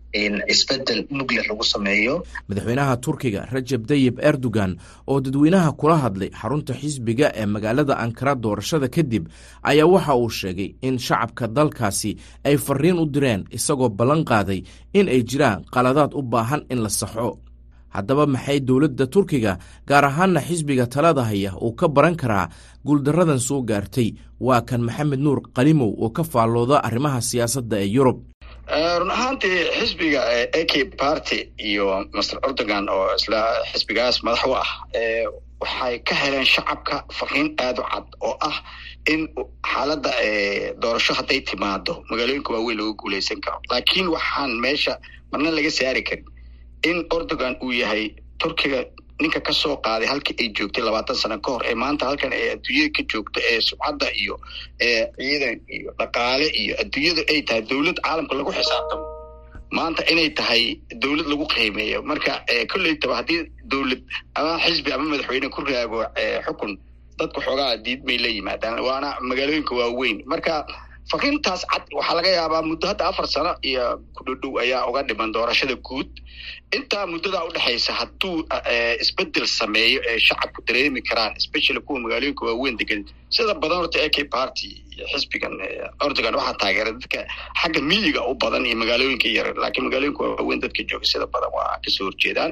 isbedel mugleh lagu sameeyo madaxweynaha turkiga rajab tayib erdogan oo dadweynaha kula hadlay xarunta xisbiga ee magaalada ankara doorashada kadib ayaa waxa uu sheegay in shacabka dalkaasi ay fariin u direen isagoo ballan qaaday in ay jiraan qaladaad u baahan in la saxo haddaba maxay dowladda turkiga gaar ahaanna xisbiga talada haya uu ka baran karaa guuldaradan soo gaartay waa kan maxamed nuur qalimow oo ka faallooda arrimaha siyaasadda ee yurub run ahaantii xisbiga a k party iyo master erdogan oo isla xisbigaas madax u ah waxay ka heleen shacabka fariin aada u cad oo ah in xaaladda doorasho hadday timaado magaalooyinka waaweyn looga guuleysan karo laakiin waxaan meesha marna laga saari karin in erdogan uu yahay turkiga ninka ka soo qaaday halkii ay joogtay labaatan sano ka hor ee maanta halkan ee adduunyada ka joogta ee subcadda iyo ciidan iyo dhaqaale iyo adduunyadu ay tahay dowlad caalamka lagu xisaabtamo maanta inay tahay dowlad lagu qiimeeyo marka kolleytaba haddii dowlad ama xisbi ama madaxweyne ku raago xukun dadku xoogaa diidmay la yimaadaan waana magaalooyinka waaweyn marka fariintaas cad waxaa laga yaabaa muddo hadda afar sano iyo kudhodhow ayaa uga dhiman doorashada guud intaa muddadaa udhexaysa hadduu isbedel sameeyo ee shacabku dareemi karaan especially kuwa magaalooyinka waaweyn degan sida badan horta a k party iyo xisbigan erdogan waxaa taageera dadka xagga miyiga u badan iyo magaalooyinka yar laakiin magaalooyinka waaweyn dadka jooga sida badan waa kasoo horjeedaan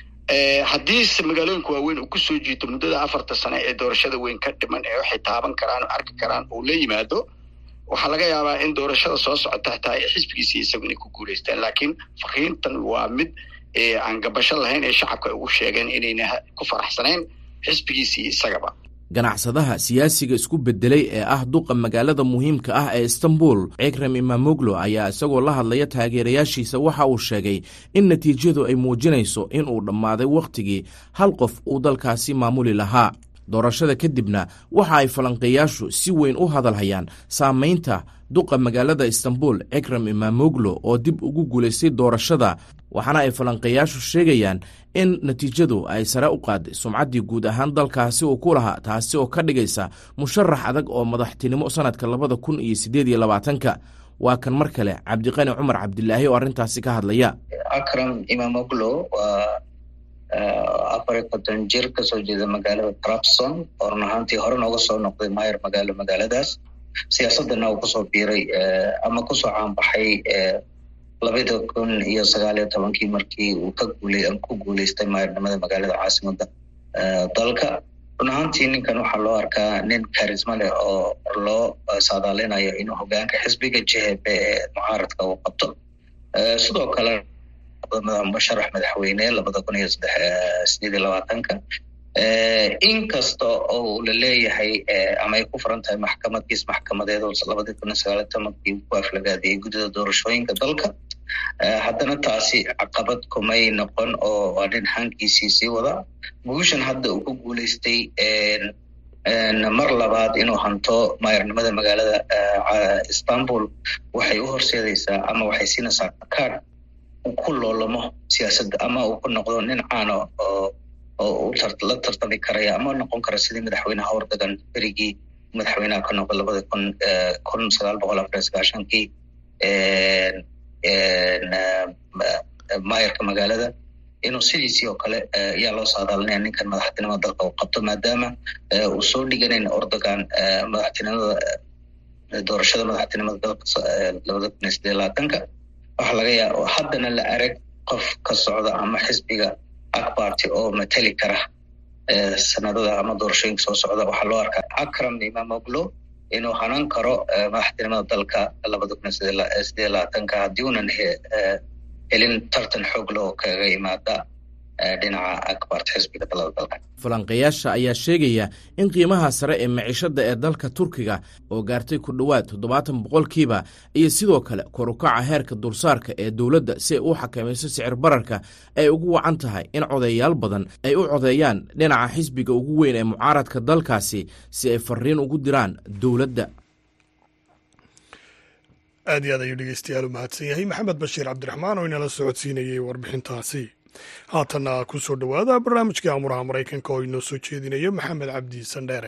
haddiise magaalooyinka waaweyn uu kusoo jiito muddada afarta sano ee doorashada weyn ka dhiman ee waxay taaban karaan oo arki karaan uu la yimaado waxaa laga yaabaa in doorashada soo socota xitaa xisbigiisi isagu inay ku guuleystaan laakiin fariintan waa mid aan gabasho lahayn ee shacabka ay ugu sheegeen inayna ku faraxsanayn xisbigiisii isagaba ganacsadaha siyaasiga isku bedelay ee ah duqa magaalada muhiimka ah ee istanbul cikrem imamoglo ayaa isagoo la hadlaya taageerayaashiisa waxa uu sheegay in natiijadu ay muujinayso in uu dhammaaday wakhtigii hal qof uu dalkaasi maamuli lahaa doorashada kadibna waxa ay falanqeeyaashu si weyn u hadalhayaan saamaynta duqa magaalada istanbul cikrem imamoglo oo dib ugu guulaystay doorashada waxaana ay falanqeeyaashu sheegayaan in natiijadu ay sare u qaaday sumcaddii guud ahaan dalkaasi uu ku lahaa taasi oo ka dhigaysa musharax adag oo madaxtinimo sannadka labada kun iyo siddeed iyo labaatanka waa kan mar kale cabdiqani cumar cabdilaahi oo arrintaasi ka hadlaya akram imamoglo waa afar iyo konton jir kasoo jeeda magaalada trabson oo run ahaantii hore nooga soo noqday mayer magaalo magaaladaas siyaasadana uu kusoo biiray ama kusoo caanbaxay labada kun iyo sagaal iyo tobankii markii uu ka guulay ku guuleystay maayarnimada magaalada caasimada dalka run ahaantii ninkan waxaa loo arkaa nin karisma leh oo loo saadaalinayo inuu hogaanka xisbiga jhb ee mucaaradka uu qabto sidoo kale musharax madaxweyne labada kun iyo sideed iyo labaatanka inkasta oo la leeyahay ama ay ku furan tahay maxkamad kiis maxkamadeed oo labadii kun iyo sagaaliyo tobankii ku aflagaadiyey guddida doorashooyinka dalka haddana taasi caqabad kumay noqon oo waa nin hankiisii sii wada guushan hadda uu ku guuleystay mar labaad inuu hanto maayarnimada magaalada istanbul waxay u horseedaysaa ama waxay siinaysaa kaad uu ku loolamo siyaasadda ama uu ku noqdo nin caano oo oo la tartami karaya ama noqon kara sidii madaxweynaha hordagan berigii madaxweynaha ka noqday labada kun kun sagaal boqol afar iyo sagaashankii maayarka magaalada inuu sidiisii oo kale ayaa loo saadaalinaya ninkan madaxtinimada dalka uu qabto maadaama uu soo dhiganayn ordogan madaxtinimada doorashada madaxtinimada dalka labada kun iyo sideed labaatanka waxaa laga yaaba haddana la arag qof ka socda ama xisbiga akbarty oo mateli kara sanadada ama doorashooyinka soo socda waxaa loo arkaa akram imamoglo inuu hanan karo madaxtinimada dalka labada kun iyo sideed labaatanka haddii unan helin tartan xoog leh oo kaga yimaada dhinaca akbarta xisbiga talada dalka falanqeeyaasha ayaa sheegaya in qiimaha sare ee maciishada ee dalka turkiga oo gaartay ku dhowaad toddobaatan boqolkiiba iyo sidoo kale korukaca heerka dulsaarka ee dowladda si ay u xakamayso sicir bararka ay ugu wacan tahay in codeeyaal badan ay u codeeyaan dhinaca xisbiga ugu weyn ee mucaaradka dalkaasi si ay fariin ugu diraan dowladda aad iyo aad ayuu dhegeystayaal u mahadsan yahay maxamed bashiir cabdiraxmaan oo inala socodsiinayay warbixintaasi haatanna ku soo dhowaada barnaamijkii amuraha maraykanka oo inoo soo jeedinayo maxamed cabdi sandheere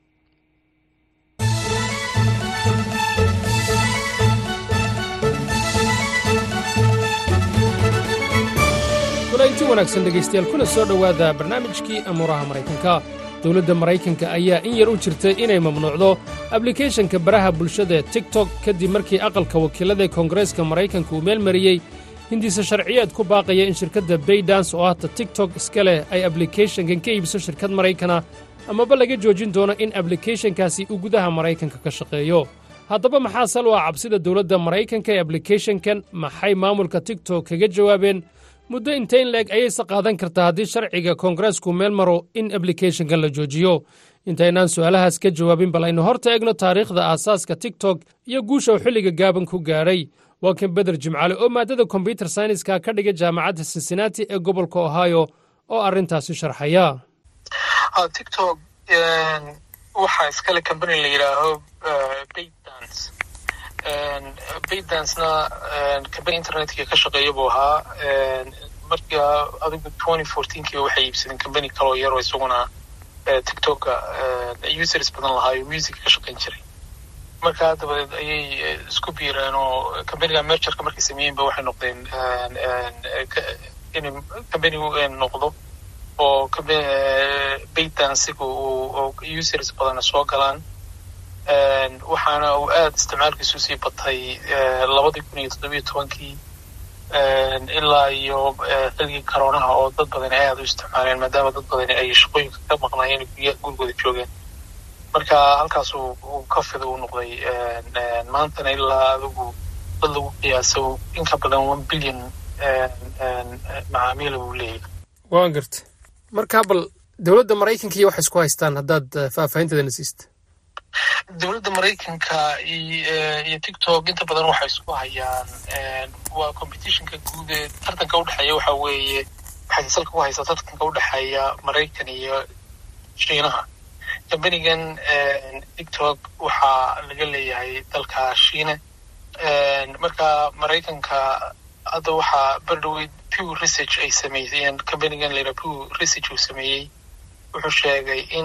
kulanti wanaagsan dhegaystayaal kuna soo dhowaada barnaamijkii amuuraha maraykanka dowladda maraykanka ayaa in yar u jirtay inay mamnuucdo ablikeeshanka baraha bulshada ee tigtok kadib markii aqalka wakiillada ee koongareeska maraykanka uu meel mariyey hindiise sharciyeed ku baaqaya in shirkadda baydans oo ahta tigtok iska leh ay ablikeeshankan ka iibso shirkad maraykana amaba laga joojin doono in ablikeeshankaasi uu gudaha maraykanka ka shaqeeyo haddaba maxaa sal u ah cabsida dowladda maraykanka ee ablikeeshankan maxay maamulka tigtok kaga jawaabeen muddo intayn leeg ayayse qaadan kartaa haddii sharciga koongareesku meel maro in ablikeeshankan la joojiyo intaynaan su'aalahaas ka jawaabin bal aynu horta egno taariikhda aasaaska tigtok iyo guusha uu xilliga gaaban ku gaadhay waa kan beder jimcaale oo maaddada kombyutar sayniska ka dhiga jaamacadda cincinnati ee gobolka ohio oo arrintaasi sharxaya tictok waxaa iskale combany la yidhaaho baydance baydancena combany internetka ka shaqeeya buu ahaa marka adigu twenty fourteenkii waxay iibsadeen combany kaloo yaroo isaguna tictoka users badan lahaayo music ka shaqayn jiray markaa dabadeed ayay isku biireen oo combaniga mergerka markay sameeyeenba waxay noqdeen in combany noqdo oo baydansiga users badana soo galaan waxaana uu aada isticmaalkiisu sii batay labadii kun iyo toddobiyo tobankii ilaa iyo xilligii karoonaha oo dad badan ay aada u isticmaaleen maadaama dad badan ay shaqooyinka ka maqnaayeen gurigooda joogeen marka halkaas uu ka fida u noqday maantana ilaa adigu dad lagu qiyaaso in ka badan one billion macaamiila buu leeyahay waan garta marka bal dowladda maraykanka iyo waxay isku haystaan haddaad faahfaahinteedana siista dowladda maraykanka iyo tictok inta badan waxay isku hayaan waa competitionka guud ee tartanka udhexeeya waxa weeye waxay salka ku haysaa tartanka udhexeeya maraykan iyo shiinaha combanigan tictok waxaa laga leeyahay dalka shiine marka maraykanka hadda waxaa berdhoweyd pew research ay sameeyeen combanigan layidhaha pew research uu sameeyey wuxuu sheegay in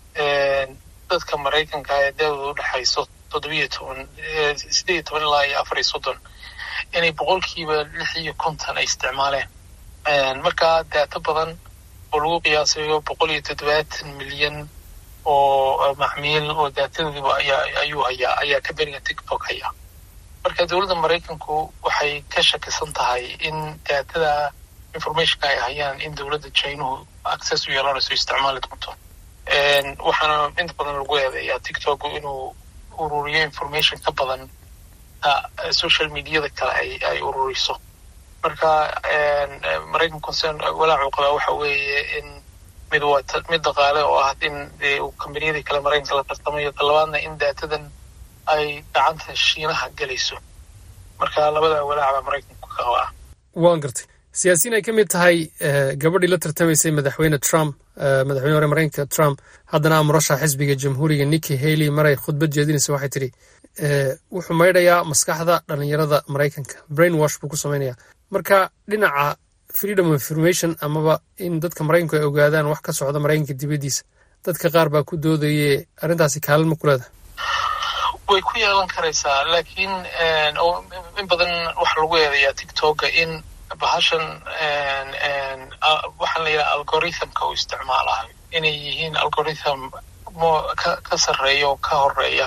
dadka maraykanka ee daawada udhexayso toddobiyo toban sideed iyo toban ilaa iyo afar iyo soddon inay boqolkiiba lix iyo konton ay isticmaaleen marka daato badan oo lagu qiyaasayo boqol iyo toddobaatan milyan oo macmiil oo daatadoodiba ayaa ayuu hayaa ayaa combaniga tictok hayaa marka dowladda maraykanku waxay ka shakisan tahay in daatada informationka ay hayaan in dowladda chinuhu access u yeelanayso isticmaali doonto waxaana inta badan lagu eedeeyaa tictok inuu ururiyo information ka badan social mediada kale ay ay ururiso marka maraykan concern walaacu qabaa waxa weeye in mid waa mid dhaqaale oo ah in kombaniyadii kale maraykanka la tartamayo talabaadna in daatadan ay gacanta shiinaha gelayso marka labada walaac baa maraykanku ka qabaa waan gartay siyaasiyiin ay ka mid tahay gabadhii la tartamaysay madaxweyne trump madaxweyne hore maraykanka trump haddana amurasha xisbiga jamhuuriga nikki haley maray khudbad jeedinaysa waxay tidhi wuxuu maydhayaa maskaxda dhalinyarada maraykanka brain wash buu ku samaynayaa marka dhinaca freedom of information amaba in dadka maraykanku ay ogaadaan wax ka socda maraykanka dibaddiisa dadka qaar baa ku doodaye arrintaasi kaalin ma ku leedahay way ku yeelan karaysaa laakiin in badan waxa lagu eedayaa tictoka in bahashan waxaan la yidhaha algorithmka uu isticmaalayo inay yihiin algorithm mo ka ka sarreeya oo ka horeeya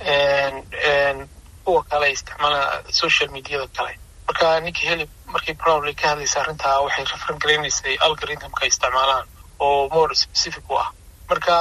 kuwa kale ay isticmaalaan social mediada kale marka ninki heli markii probably ka hadlaysa arrintaa waxay referan garaynaysay algorithmka ay isticmaalaan oo more specific u ah marka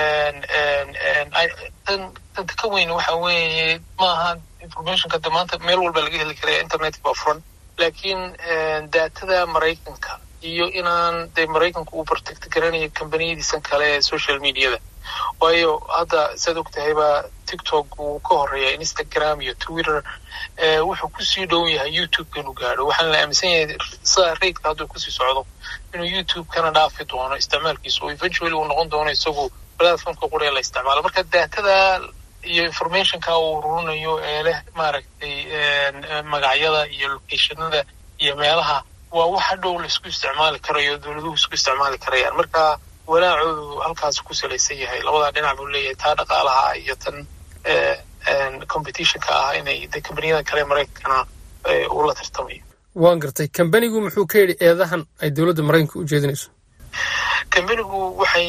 tan tanta ka weyn waxa weeye maaha informationka de maanta meel walba laga heli karaya internetka waa furan laakiin daatada maraykanka iyo inaan dee maraykanku uu protect garanayo kambaniyadiisan kale ee social mediada waayo hadda saad og tahayba tiktok wuu ka horeeya instagram iyo twitter wuxuu kusii dhow yahay youtube inuu gaadho waxaana la aaminsan yahay sida raidka hadduu kusii socdo inuu youtube kana dhaafi doono isticmaalkiisa oo eventually uu noqon doono isagu platformka quree la isticmaalo marka daatada iyo informationka uu ururinayo ee leh maaragtay magacyada iyo locationada iyo meelaha waa wax hadhow laisku isticmaali karayo dowladuhu isku isticmaali karayaan marka walaacoodu halkaas ku salaysan yahay labadaa dhinac buu leeyahay taa dhaqaalaha iyo tan competitionka ah inay de kambaniyada kale maraykankana uu la tartamayo waan gartay kambanigu muxuu ka yidhi eedahan ay dowladda maraykanka u jeedinayso kambanigu waxay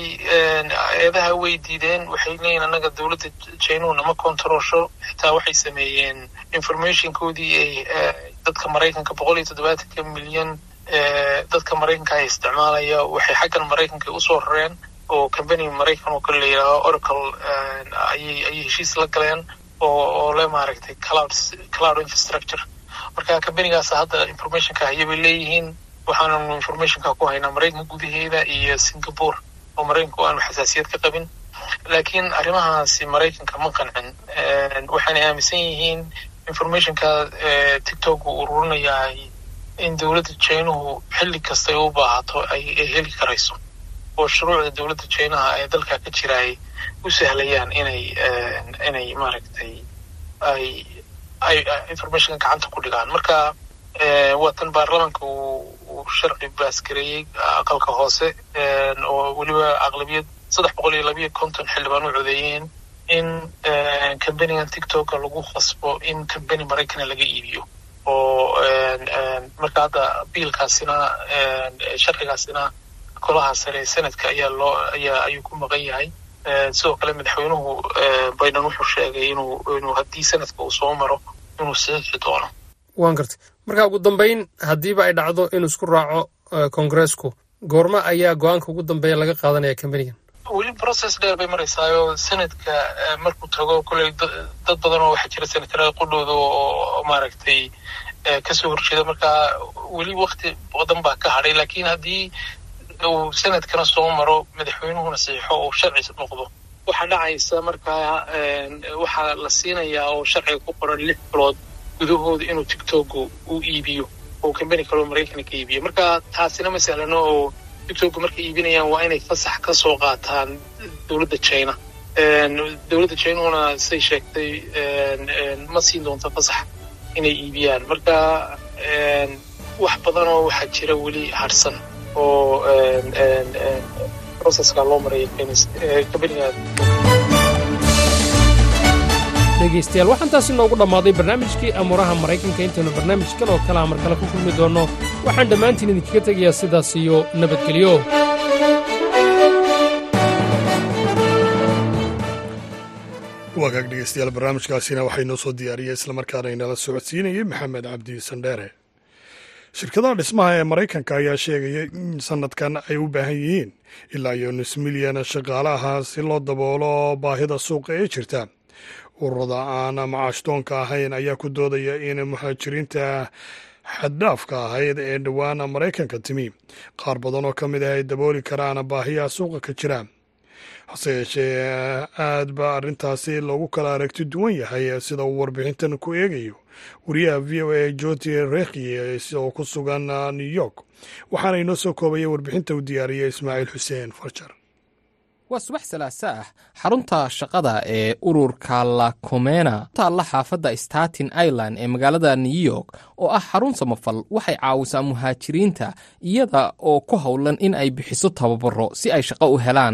eedaha way diideen waxay leeyihin annaga dowladda jainuhu nama controlsho xitaa waxay sameeyeen informationkoodii ay dadka maraykanka boqol iyo toddobaatanka milyan dadka maraykanka ay isticmaalaya waxay xaggan maraykanka usoo rareen oo kambaniga maraykan oo kale la yidhaaho oracle ayay ayay heshiis la galeen oo oo le maaragtay cloud cloud infrastructure marka kambanigaas hadda informationka haya bay leeyihiin waxaananu informationka ku haynaa maraykanka gudaheeda iyo singapore oo maraykanku aanu xasaasiyad ka qabin laakiin arrimahaasi maraykanka ma qancin waxaanay aaminsan yihiin informationka tiktok uu ururinayaa in dowladda jainuhu xilli kastay u baahato ay heli karayso oo shuruucda dowladda jainaha ee dalka ka jira ay u sahlayaan inay inay maaragtay ay ay informationka gacanta ku dhigaan marka waa tan baarlamanka uu sharci baasgareeyey aqalka hoose oo weliba aqlabiyad saddex boqol iyo labiyo konton xildhibaan u codeeyeen in kambanigan tiktoka lagu khasbo in kambani maraykana laga iibiyo oo marka hadda biilkaasina sharcigaasina golaha sare senadka ayaa loo ayaa ayuu ku maqan yahay sidoo kale madaxweynuhu biden wuxuu sheegay inuu inuu haddii sanadka uu soo maro inuu saxiixi doono waan gartay marka ugu dambayn haddiiba ay dhacdo inuu isku raaco kongareesku goorma ayaa go-aanka ugu dambeeya laga qaadanaya kambanigan weli process dheer bay maraysaayo sanadka markuu tago kolley dad badan oo waxaa jira senatarada qudhooda oo maaragtay kasoo horjeeda marka weli wakti badan baa ka hadhay laakiin haddii uu sanadkana soo maro madaxweynuhuna saxiixo oo sharci noqdo waxaa dhacaysa markaa waxaa la siinayaa oo sharciga ku qoran lix bilood gudahooda inuu tiktoku u iibiyo oo kambani kaleo maraykanka ka iibiyo marka taasina ma sahlano oo tiktoku markay iibinayaan waa inay fasax ka soo qaataan dowladda china dowladda chinahuna say sheegtay ma siin doonto fasax inay iibiyaan marka wax badanoo waxaa jira weli harsan oo processka loo maraya kambaniga dhegaystayaal waxaan taasi noogu dhammaaday barnaamijkii amuuraha maraykanka intaynu barnaamij kale oo kalea mar kale ku kulmi doonno waxaan dhammaantiin idinkaga tegayaa sidaas iyo nabadgelyo waagaag dhegeystayaal barnaamijkaasina waxay noo soo diyaariyey islamarkaana inala socodsiinayey maxamed cabdi sandheere shirkadaha dhismaha ee maraykanka ayaa sheegaya in sanadkan ay u baahan yihiin ilaa iyo nus milyan shaqaalaha si loo daboolo baahida suuqa ee jirta ururada aan macaashtoonka ahayn ayaa ku doodaya in muhaajiriinta xaddhaafka ahayd ee dhowaan maraykanka timi qaar badan oo ka mid ah ay dabooli karaan baahiyaha suuqa ka jira hase yeeshee aad baa arrintaasi loogu kala aragti duwan yahay sida uu warbixintan ku eegayo wariyaha v o a joti rekhi oo ku sugan new york waxaana inoo soo koobaya warbixinta uu diyaariyey ismaaciil xuseen farjar waa subax salaasa ah xarunta shaqada ee ururka la komena taalla xaafadda staten island ee magaalada new york oo ah xarun samafal waxay caawisaa muhaajiriinta iyada oo ku howlan in ay bixiso tababaro si ay shaqo u helaan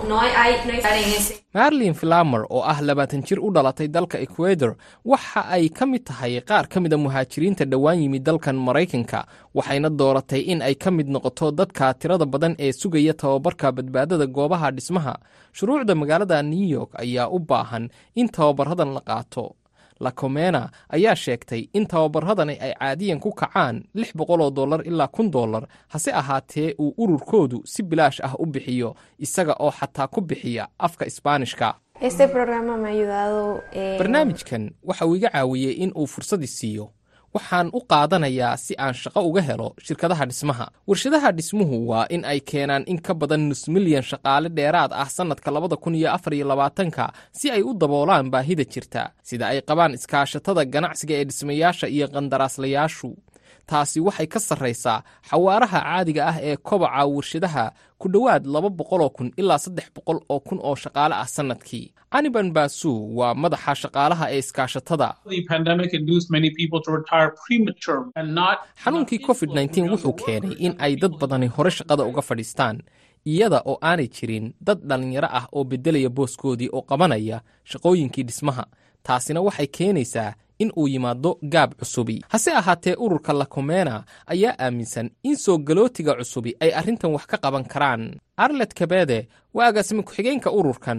marlin filamer oo ah labaatan jir u dhalatay dalka ecuador waxa ay ka mid tahay qaar ka mida muhaajiriinta dhowaan yimid dalkan maraykanka waxayna dooratay in ay ka mid noqoto dadka tirada badan ee sugaya tababarka badbaadada goobaha dhismaha shuruucda magaalada new york ayaa u baahan in tababaradan la qaato lacomena ayaa sheegtay in tababaradani ay caadiyan ku kacaan lix boqol oo dollar ilaa kun dollar hase ahaatee uu ururkoodu si bilaash ah u bixiyo isaga oo xataa ku bixiya afka isbaanishka barnaamijkan waxa uu iga caawiyey in uu fursadi siiyo waxaan u qaadanayaa si aan shaqo uga helo shirkadaha dhismaha warshadaha dhismuhu waa in ay keenaan in ka badan nus milyan shaqaale dheeraad ah sannadka labada kun iyo afar iyo labaatanka si ay u daboolaan baahida jirta sida ay qabaan iskaashatada ganacsiga ee dhismayaasha iyo qandaraaslayaashu taasi waxay ka sarraysaa xawaaraha caadiga ah ee kobaca warshadaha ku dhowaad laba boqoloo kun ilaa saddex boqol oo kun oo shaqaale ah sannadkii caniban baasu waa madaxa shaqaalaha ee iskaashatada xanuunkii covid nteen wuxuu keenay in ay dad badani hore shaqada uga fadhiistaan iyada oo aanay jirin dad dhallinyaro ah oo beddelaya booskoodii oo qabanaya shaqooyinkii dhismaha taasina waxay keenaysaa in uu yimaado gaab cusubi hase ahaatee ururka lakomena ayaa aaminsan in soo galootiga cusubi ay arrintan wax ka qaban karaan arlet kabede waa agaasime ku-xigeenka ururkan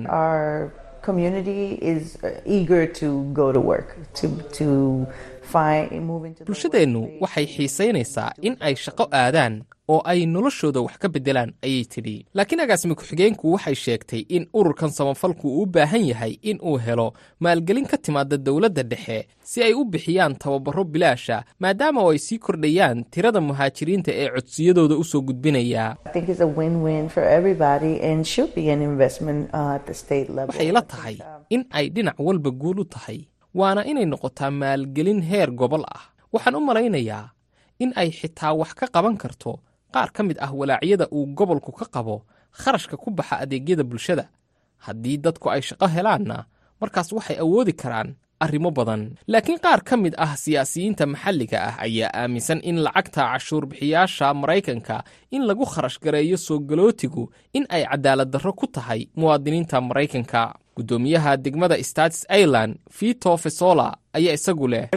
bulshadeennu waxay xiisaynaysaa in ay shaqo aadaan oo ay noloshooda wax ka beddelaan ayay tidhi laakiin agaasime ku-xigeenku waxay sheegtay in ururkan samafalku uu u baahan yahay in uu helo maalgelin ka timaada dowladda dhexe si ay u bixiyaan tababaro bilaasha maadaama oo ay sii kordhayaan tirada muhaajiriinta ee codsiyadooda u soo gudbinaya waxay la tahay in ay dhinac walba guul u tahay waana inay noqotaa maalgelin heer gobol ah waxaan u malaynayaa in ay xitaa wax ka qaban karto qaar ka mid ah walaacyada uu gobolku ka qabo kharashka ku baxa adeegyada bulshada haddii dadku ay shaqo helaanna markaas waxay awoodi karaan arrimo badan laakiin qaar ka mid ah siyaasiyiinta maxalliga ah ayaa aaminsan in lacagta cashuurbixiyaasha maraykanka in lagu kharash gareeyo soo galootigu in ay cadaalad darro ku tahay muwaadiniinta maraykanka guddoomiyaha degmada states ireland vito fesola ayaa isagu leh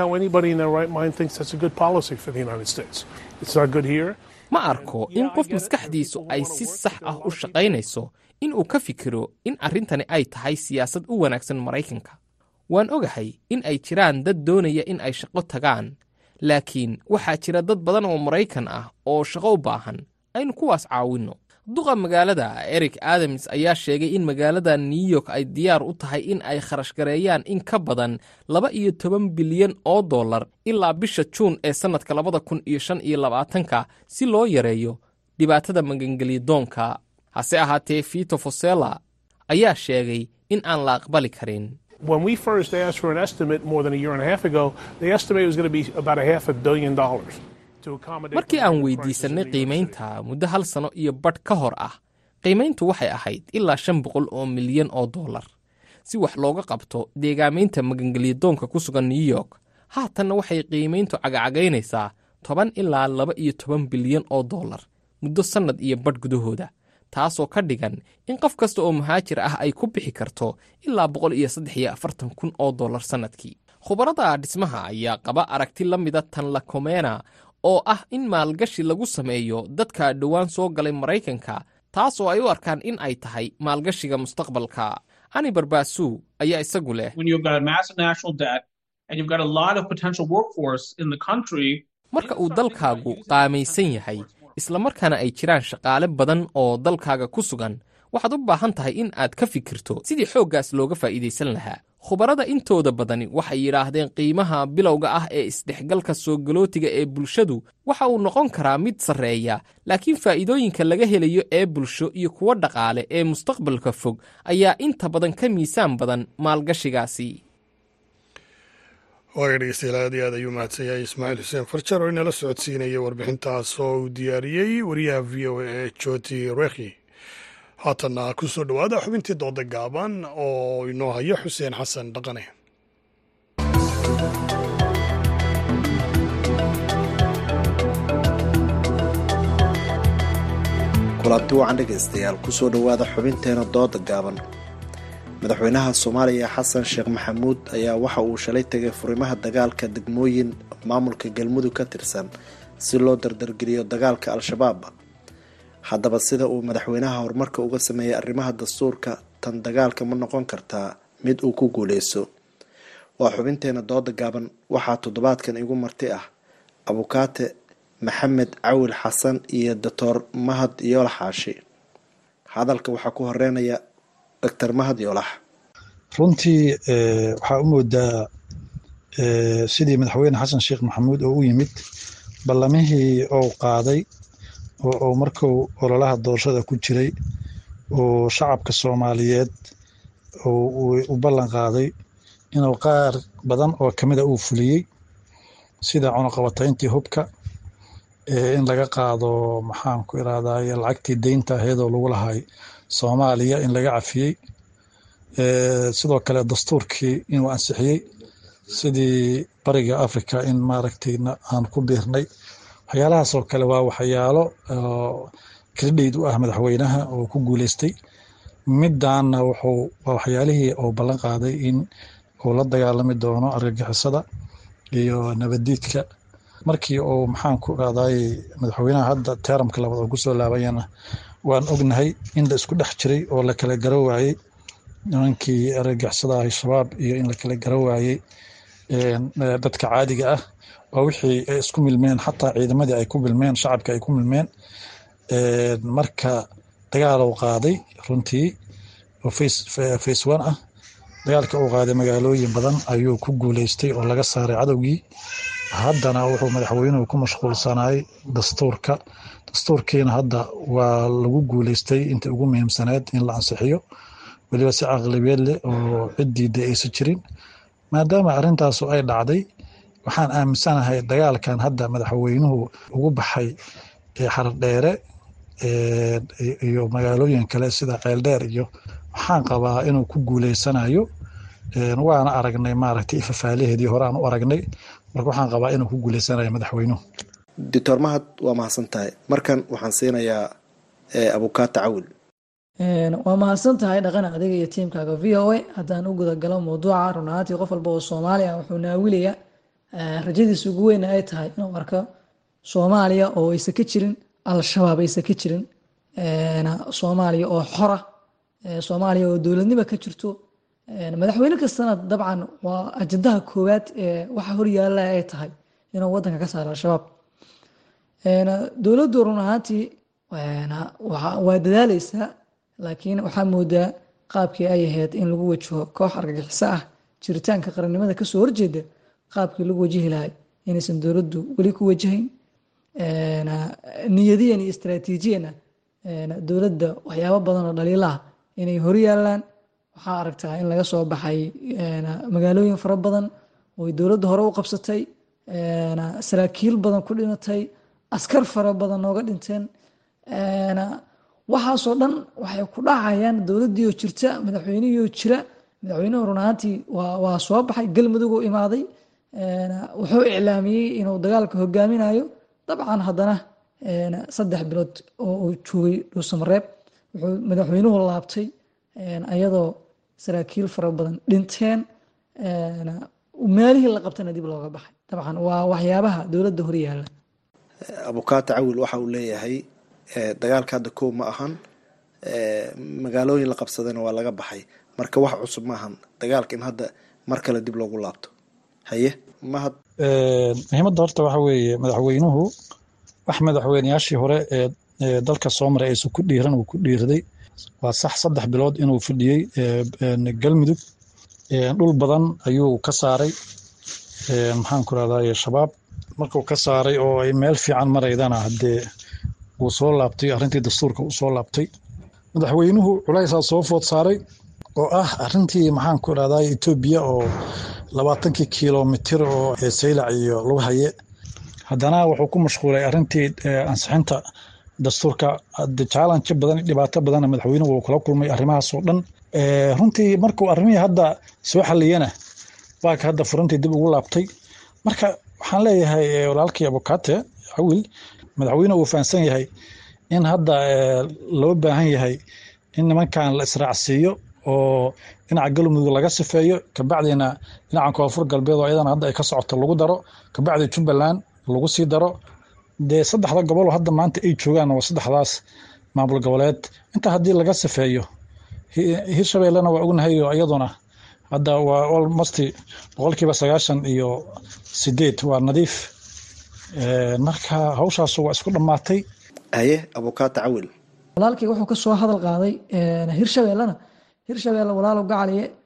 ma arko in qof maskaxdiisu ay si sax ah u shaqaynayso in uu ka fikiro in arrintani ay tahay siyaasad u wanaagsan maraykanka waan ogahay in ay jiraan dad doonaya in ay shaqo tagaan laakiin waxaa jira dad badan oo maraykan ah oo shaqo u baahan aynu kuwaas caawinno duqa magaalada eric adams ayaa sheegay in magaalada new york ay diyaar u tahay in ay kharash gareeyaan in ka badan laba iyo toban bilyan oo dollar ilaa bisha juun ee sannadka labada kun iyo shan iyo labaatanka si loo yareeyo dhibaatada magangelyadoonka hase ahaatee vito fosella ayaa sheegay in aan la aqbali karin When we first asked for an estimate more than a year and a half ago, the estimate was going to be about a half a billion dollars. markii aan weydiisannay qiimaynta muddo hal sano iyo badh ka hor ah qiimayntu waxay ahayd ilaa shan boqol oo milyan oo dollar si wax looga qabto deegaamaynta magangelyadoonka ku sugan new york haatanna waxay qiimayntu cagacagaynaysaa toban ilaa laba iyo toban bilyan oo dollar muddo sannad iyo badh gudahooda taasoo ka dhigan in qof kasta oo muhaajir ah ay ku bixi karto ilaa boqol iyo saddex iyo afartan kun oo dollar sannadkii khubarada dhismaha ayaa qaba aragti la mida tan lakomena oo ah in maalgashi lagu sameeyo dadka dhowaan soo galay maraykanka taasoo ay u arkaan in ay tahay maalgashiga mustaqbalka ani barbaasu ayaa isagu leh marka uu dalkaagu qaamaysan yahay islamarkaana ay jiraan shaqaale badan oo dalkaaga ku sugan waxaad u baahan tahay in aad ka fikirto sidii xooggaas looga faa'iidaysan lahaa khubarada intooda badani waxay yidhaahdeen qiimaha bilowga ah ee isdhexgalka soo galootiga ee bulshadu waxa uu noqon karaa mid sarreeya laakiin faa'iidooyinka laga helayo ee bulsho iyo kuwo dhaqaale ee mustaqbalka fog ayaa inta badan ka miisaan badan maalgashigaasi waaga dhegeystayaal aad iyo aad ayuu mahadsan yahay ismaaciil xuseen farjar oo inala socodsiinaya warbixintaas oo uu diyaariyey wariyaha v o a ee joti rekhi haatanna ku soo dhowaada xubintii dooda gaaban oo inoo hayo xuseen xasan dhaqane kulanti wacan dhegaystayaal kusoo dhowaada xubinteena dooda gaaban madaxweynaha soomaaliya xasan sheekh maxamuud ayaa waxa uu shalay tegay furimaha dagaalka degmooyin maamulka galmudug ka tirsan si loo dardargeliyo dagaalka al-shabaab haddaba sida uu madaxweynaha horumarka uga sameeyey arrimaha dastuurka tan dagaalka ma noqon kartaa mid uu ku guuleyso waa xubinteena dooda gaaban waxaa toddobaadkan igu marti ah abukaate maxamed cawil xasan iyo doctor mahad yoolax xaashi hadalka waxaa ku horeynaya doctor mahad yoolax runtii waxaa u moodaa sidii madaxweyne xasan sheekh maxamuud oo u yimid ballamihii uu qaaday oo uu markuu ololaha doorashada ku jiray oo shacabka soomaaliyeed u ballan qaaday inuu qaar badan oo kamida uu fuliyey sida cunuqabatayntii hubka in laga qaado maxaan ku irahdaye lacagtii deynta aheedoo lagu lahay soomaaliya in laga cafiyey sidoo kale dastuurkii inuu ansixiyey sidii bariga africa in maaragtay aan ku biirnay waxyaalahaasoo kale waa waxyaalo kredit u ah madaxweynaha oo ku guuleystay midaanna wuxuu waa waxyaalihii uu ballan qaaday in uu la dagaalami doono argagixisada iyo nabadiidka markii uu maxaan ku irahdaye madaxweynaha hadda teeramka labaad oo kusoo laabayana waan ognahay in la isku dhex jiray oo la kala garo waayey nimankii argagixisada ah shabaab iyo in la kala garo waayey dadka caadiga ah waa wixii ay isku milmeen xataa ciidamadii ay ku milmeen shacabka ay ku milmeen marka dagaal uu qaaday runtii oo face one ah dagaalka uu qaaday magaalooyin badan ayuu ku guuleystay oo laga saaray cadowgii haddana wuxuu madaxweynuhu ku mashquulsanay dastuurka dastuurkiina hadda waa lagu guuleystay intii ugu muhiimsaneed in la ansixiyo weliba si caqlibeed leh oo ciddiida aysan jirin maadaama arrintaasu ay dhacday waxaan aaminsanahay dagaalkan hadda madaxweynuhu ugu baxay xardheere iyo magaalooyin kale sida ceeldheer iyo waxaan qabaa inuu ku guuleysanayo waana aragnay maaragtay ifafaalaheedii hore aan u aragnay marka waxaan qabaa inuu ku guuleysanayo madaxweynuhu doctor mahad waa mahadsan tahay markan waxaan siinayaa abukaata cawil waa mahadsan tahay dhaqana adiga iyo tiimkaaga v o a haddaan u gudagalo mawduuca run ahaantii qof walba oo soomaali ah wuxuu naawilaya rajadiisa ugu weyna ay tahay inuu arko soomaaliya oo aysan ka jirin al-shabaab aysan ka jirin soomaaliya oo xora soomaaliya oo dowladnimo ka jirto madaxweyne kastana dabcan waa ajandaha koowaad ee waxa horyaala ay tahay inuu wadanka ka saaro al-shabaab dowladdu run ahaantii waa dadaaleysaa laakiin waxaa moodaa qaabkii ay ahayd in lagu wajaho koox argagixiso ah jiritaanka qarannimada kasoo horjeeda qaabkii lagu wajihi lahay inaysan dowladdu weli ku wajahayn niyadiyan iyo istraatiijiyana dowladda waxyaabo badan oo dhaliilaah inay horyaalaan waxaa aragtaa in laga soo baxay magaalooyin fara badan ooy dowladda hore u qabsatay saraakiil badan ku dhimatay askar fara badan nooga dhinteen waxaasoo dhan waxay ku dhacayaan dowladdiioo jirta madaxweynihiioo jira madaxweynuhu run ahaantii waa soo baxay galmuduguu imaaday wuxuu iclaamiyey inuu dagaalka hogaaminayo dabcan haddana saddex bilood oo uu joogay dhuusamareeb wuxuu madaxweynuhu laabtay ayadoo saraakiil fara badan dhinteen meelihii la qabtana dib looga baxay dabcan waa waxyaabaha dowladda horyaala abukaata cawil waxa uu leeyahay dagaalka hadda kow ma ahan magaalooyin la qabsadayna waa laga baxay marka wax cusub ma ahan dagaalka in hadda mar kale dib loogu laabto haye mahad muhiimadda horta waxa weeye madaxweynuhu wax madaxweyneyaashii hore ee dalka soo maray aysan ku dhiiran uu ku dhiirday waa sax saddex bilood inuu fadhiyey galmudug dhul badan ayuu ka saaray maxaan ku rahdaye shabaab markuu ka saaray oo ay meel fiican maraydana haddee wuu soo laabtay arrintii dastuurka uu soo laabtay madaxweynuhu culaysaa soo food saaray oo ah arrintii maxaan ku irahdaye etoobiya oo labaatankii kilomitir oo saylac iyo lagu haye haddana wuxuu ku mashquulay arrintii ansixinta dastuurka challenge badan dhibaato badanna madaxweynuhu uu kula kulmay arrimahaasoo dhan runtii markuu arrimihii hadda soo xaliyana waaka hadda furintii dib ugu laabtay marka waxaan leeyahay walaalkii abukate cawil madaxweynuhu uu fahamsan yahay in hadda loo baahan yahay in nimankan la israacsiiyo oo dhinaca galmudug laga sifeeyo kabacdina dhinaca koonfur galbeed oo ayadana hadda ay ka socoto lagu daro kabacdi jubbaland lagu sii daro dee saddexda gobol hadda maanta ay joogaan waa saddexdaas maamul goboleed inta haddii laga sifeeyo hirshabeellena waa ognahay oo iyaduna hadda waa almost boqolkiiba sagaashan iyo sideed waa nadiif marka hawshaas waa isku dhammaatay haye abukaata cawil walaalkii wuxuu kasoo hadal qaaday hirshabeellena hirshabeelle walaalow gacaliye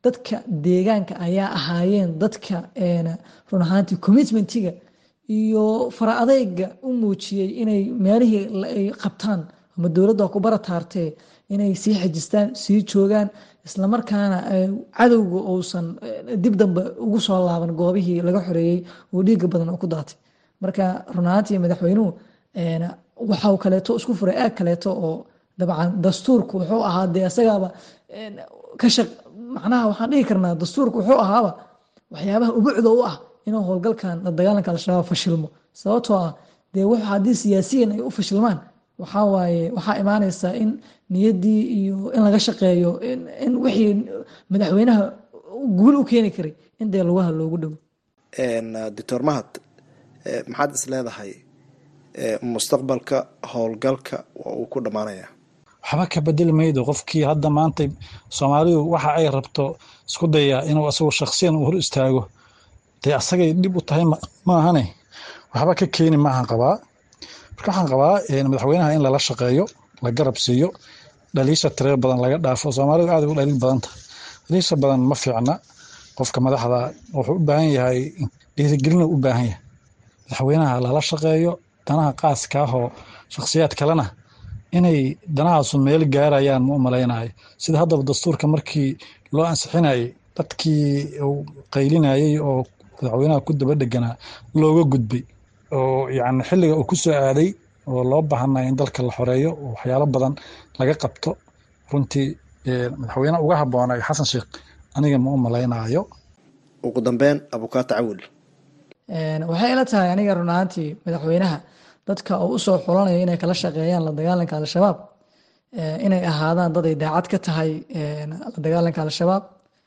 dadka deegaanka ayaa ahaayeen dadka run ahaantii commitmentiga iyo fara adeyga u muujiyey inay meelihii ay qabtaan ama dowladda ku barataartee inay sii xejistaan sii joogaan islamarkaana cadowga uusan dib dambe ugu soo laaban goobihii laga xoreeyey oo dhiiga badan oo ku daatay marka run ahaantii madaxweynuhu waxau kaleeto isku furay aag kaleeto oo dabcan dastuurku wuxuu ahaa dee isagaaba ka shaq macnaha waxaan dhihi karnaa dastuurku wuxuu ahaaba waxyaabaha ubucda u ah inuu howlgalkan la dagaalanka al-shabaab fashilmo sababtoo ah dee wuxuu haddii siyaasiyan ay u fashilmaan waxaa waaye waxaa imaanaysaa in niyaddii iyo in laga shaqeeyo in wixii madaxweynaha guul u keeni karay in dee lugaha loogu dhowo doctor mahad maxaad is leedahay mustaqbalka howlgalka waa uu ku dhammaanaya waxba ka bedeli maydo qofkii hadda maanta soomaalidu waxa ay rabto isku dayaa inuu asagu shaksiyan u hor istaago dee asagay dhib u tahay maahane waxba ka keeni maahan qabaa marka waxaan qabaa madaxweynaha in lala shaqeeyo la garab siiyo dhaliisha tiree badan laga dhaafo soomaalidu aad u dhaliil badanta dhaliisha badan ma fiicna qofka madaxda wuxuu u baahan yahay dhiirigelina u baahan yahay madaxweynaha lala shaqeeyo danaha qaaska ahoo shakhsiyaad kalena inay danahaasu meel gaarayaan ma u malaynayo sida haddaba dastuurka markii loo ansixinayay dadkii uu qaylinayay oo madaxweynaha ku daba dheganaa looga gudbay oo yacni xilliga uu ku soo aaday oo loo baahanaya in dalka la xoreeyo oo waxyaalo badan laga qabto runtii madaxweyne uga habboonay xasan sheekh aniga ma u malaynayo ugu dambeyn abukaata cawil waxay ila tahay aniga run ahaantii madaxweynaha dadka uu usoo xulanaya inay kala shaqeeyaan la dagaalanka al-shabaab inay ahaadaan dad ay daacad ka tahay la dagaalanka al-shabaab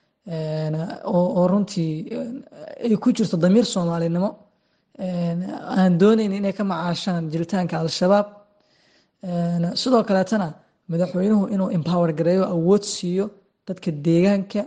oo runtii ay ku jirto damiir soomaalinimo aan doonayn inay ka macaashaan jiritaanka al-shabaab sidoo kaleetana madaxweynuhu inuu empower gareeyo awood siiyo dadka deegaanka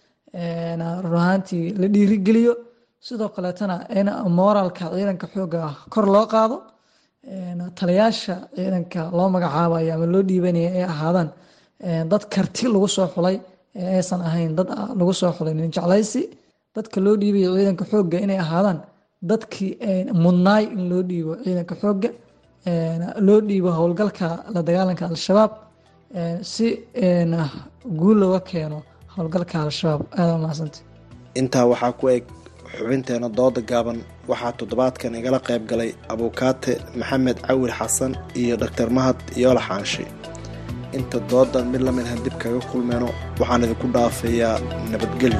run ahaantii la dhiirigeliyo sidoo kaleetana in moralka ciidanka xooga ah kor loo qaado taliyaasha ciidanka loo magacaabayo ama loo dhiibanaya ay ahaadaan dad karti lagu soo xulay ee aysan ahayn dad lagu soo xulay nin jeclaysi dadka loo dhiibayo ciidanka xooga inay ahaadaan dadkii mudnaay in loo dhiibo ciidanka xooga loo dhiibo howlgalka la dagaalanka al-shabaab si guul looga keeno howlgalka al-shabaab aada mahadsanta intaa waxaa ku eg xubinteena dooda gaaban waxaa toddobaadkan igala qayb galay abuukaate maxamed cawil xasan iyo doctor mahad yoole xaanshi inta doodan mid lamid ahan dib kaga kulmeyno waxaan idinku dhaafayaa nabadgelyo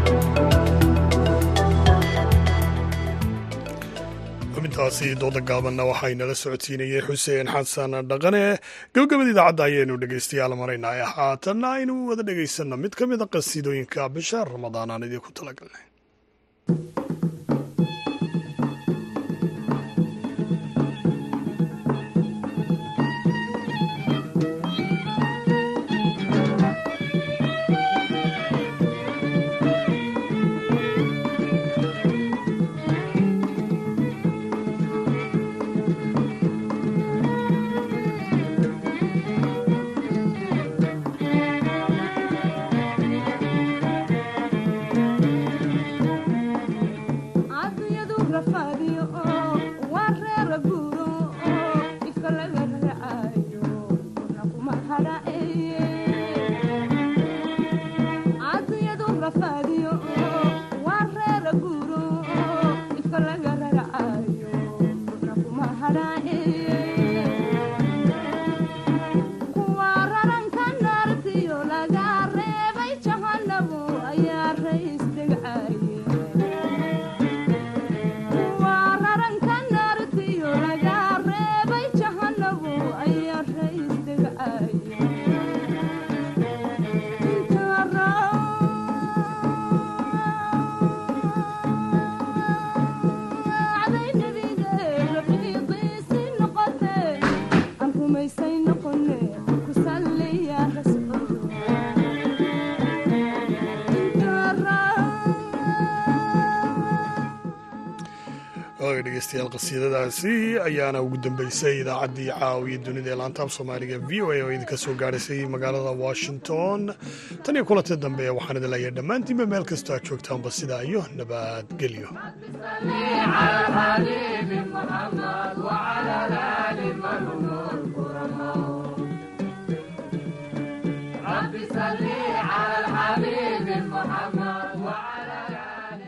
xubintaasi dooda gaabanna waxaynala socodsiinayey xuseen xasan dhaqane gabagabada idaacadda ayaynu dhegaystayaal maraynaa haatanna aynu wada dhegaysanno mid ka mid a qasiidooyinka bisha ramadaan aan idinku talagalnay waay dhegeystayaal qasiidadaasi ayaana ugu dambeysay idaacaddii caawiya dunida ee laantaab soomaaliga v o a oo idinka soo gaadhaysay magaalada washington tan iyo kulanti dambe waxaan idin leeyahay dhammaantiinba meel kastoo aad joogtaanba sidaa iyo nabadgelyo على الحبيب محمد وعلى آل من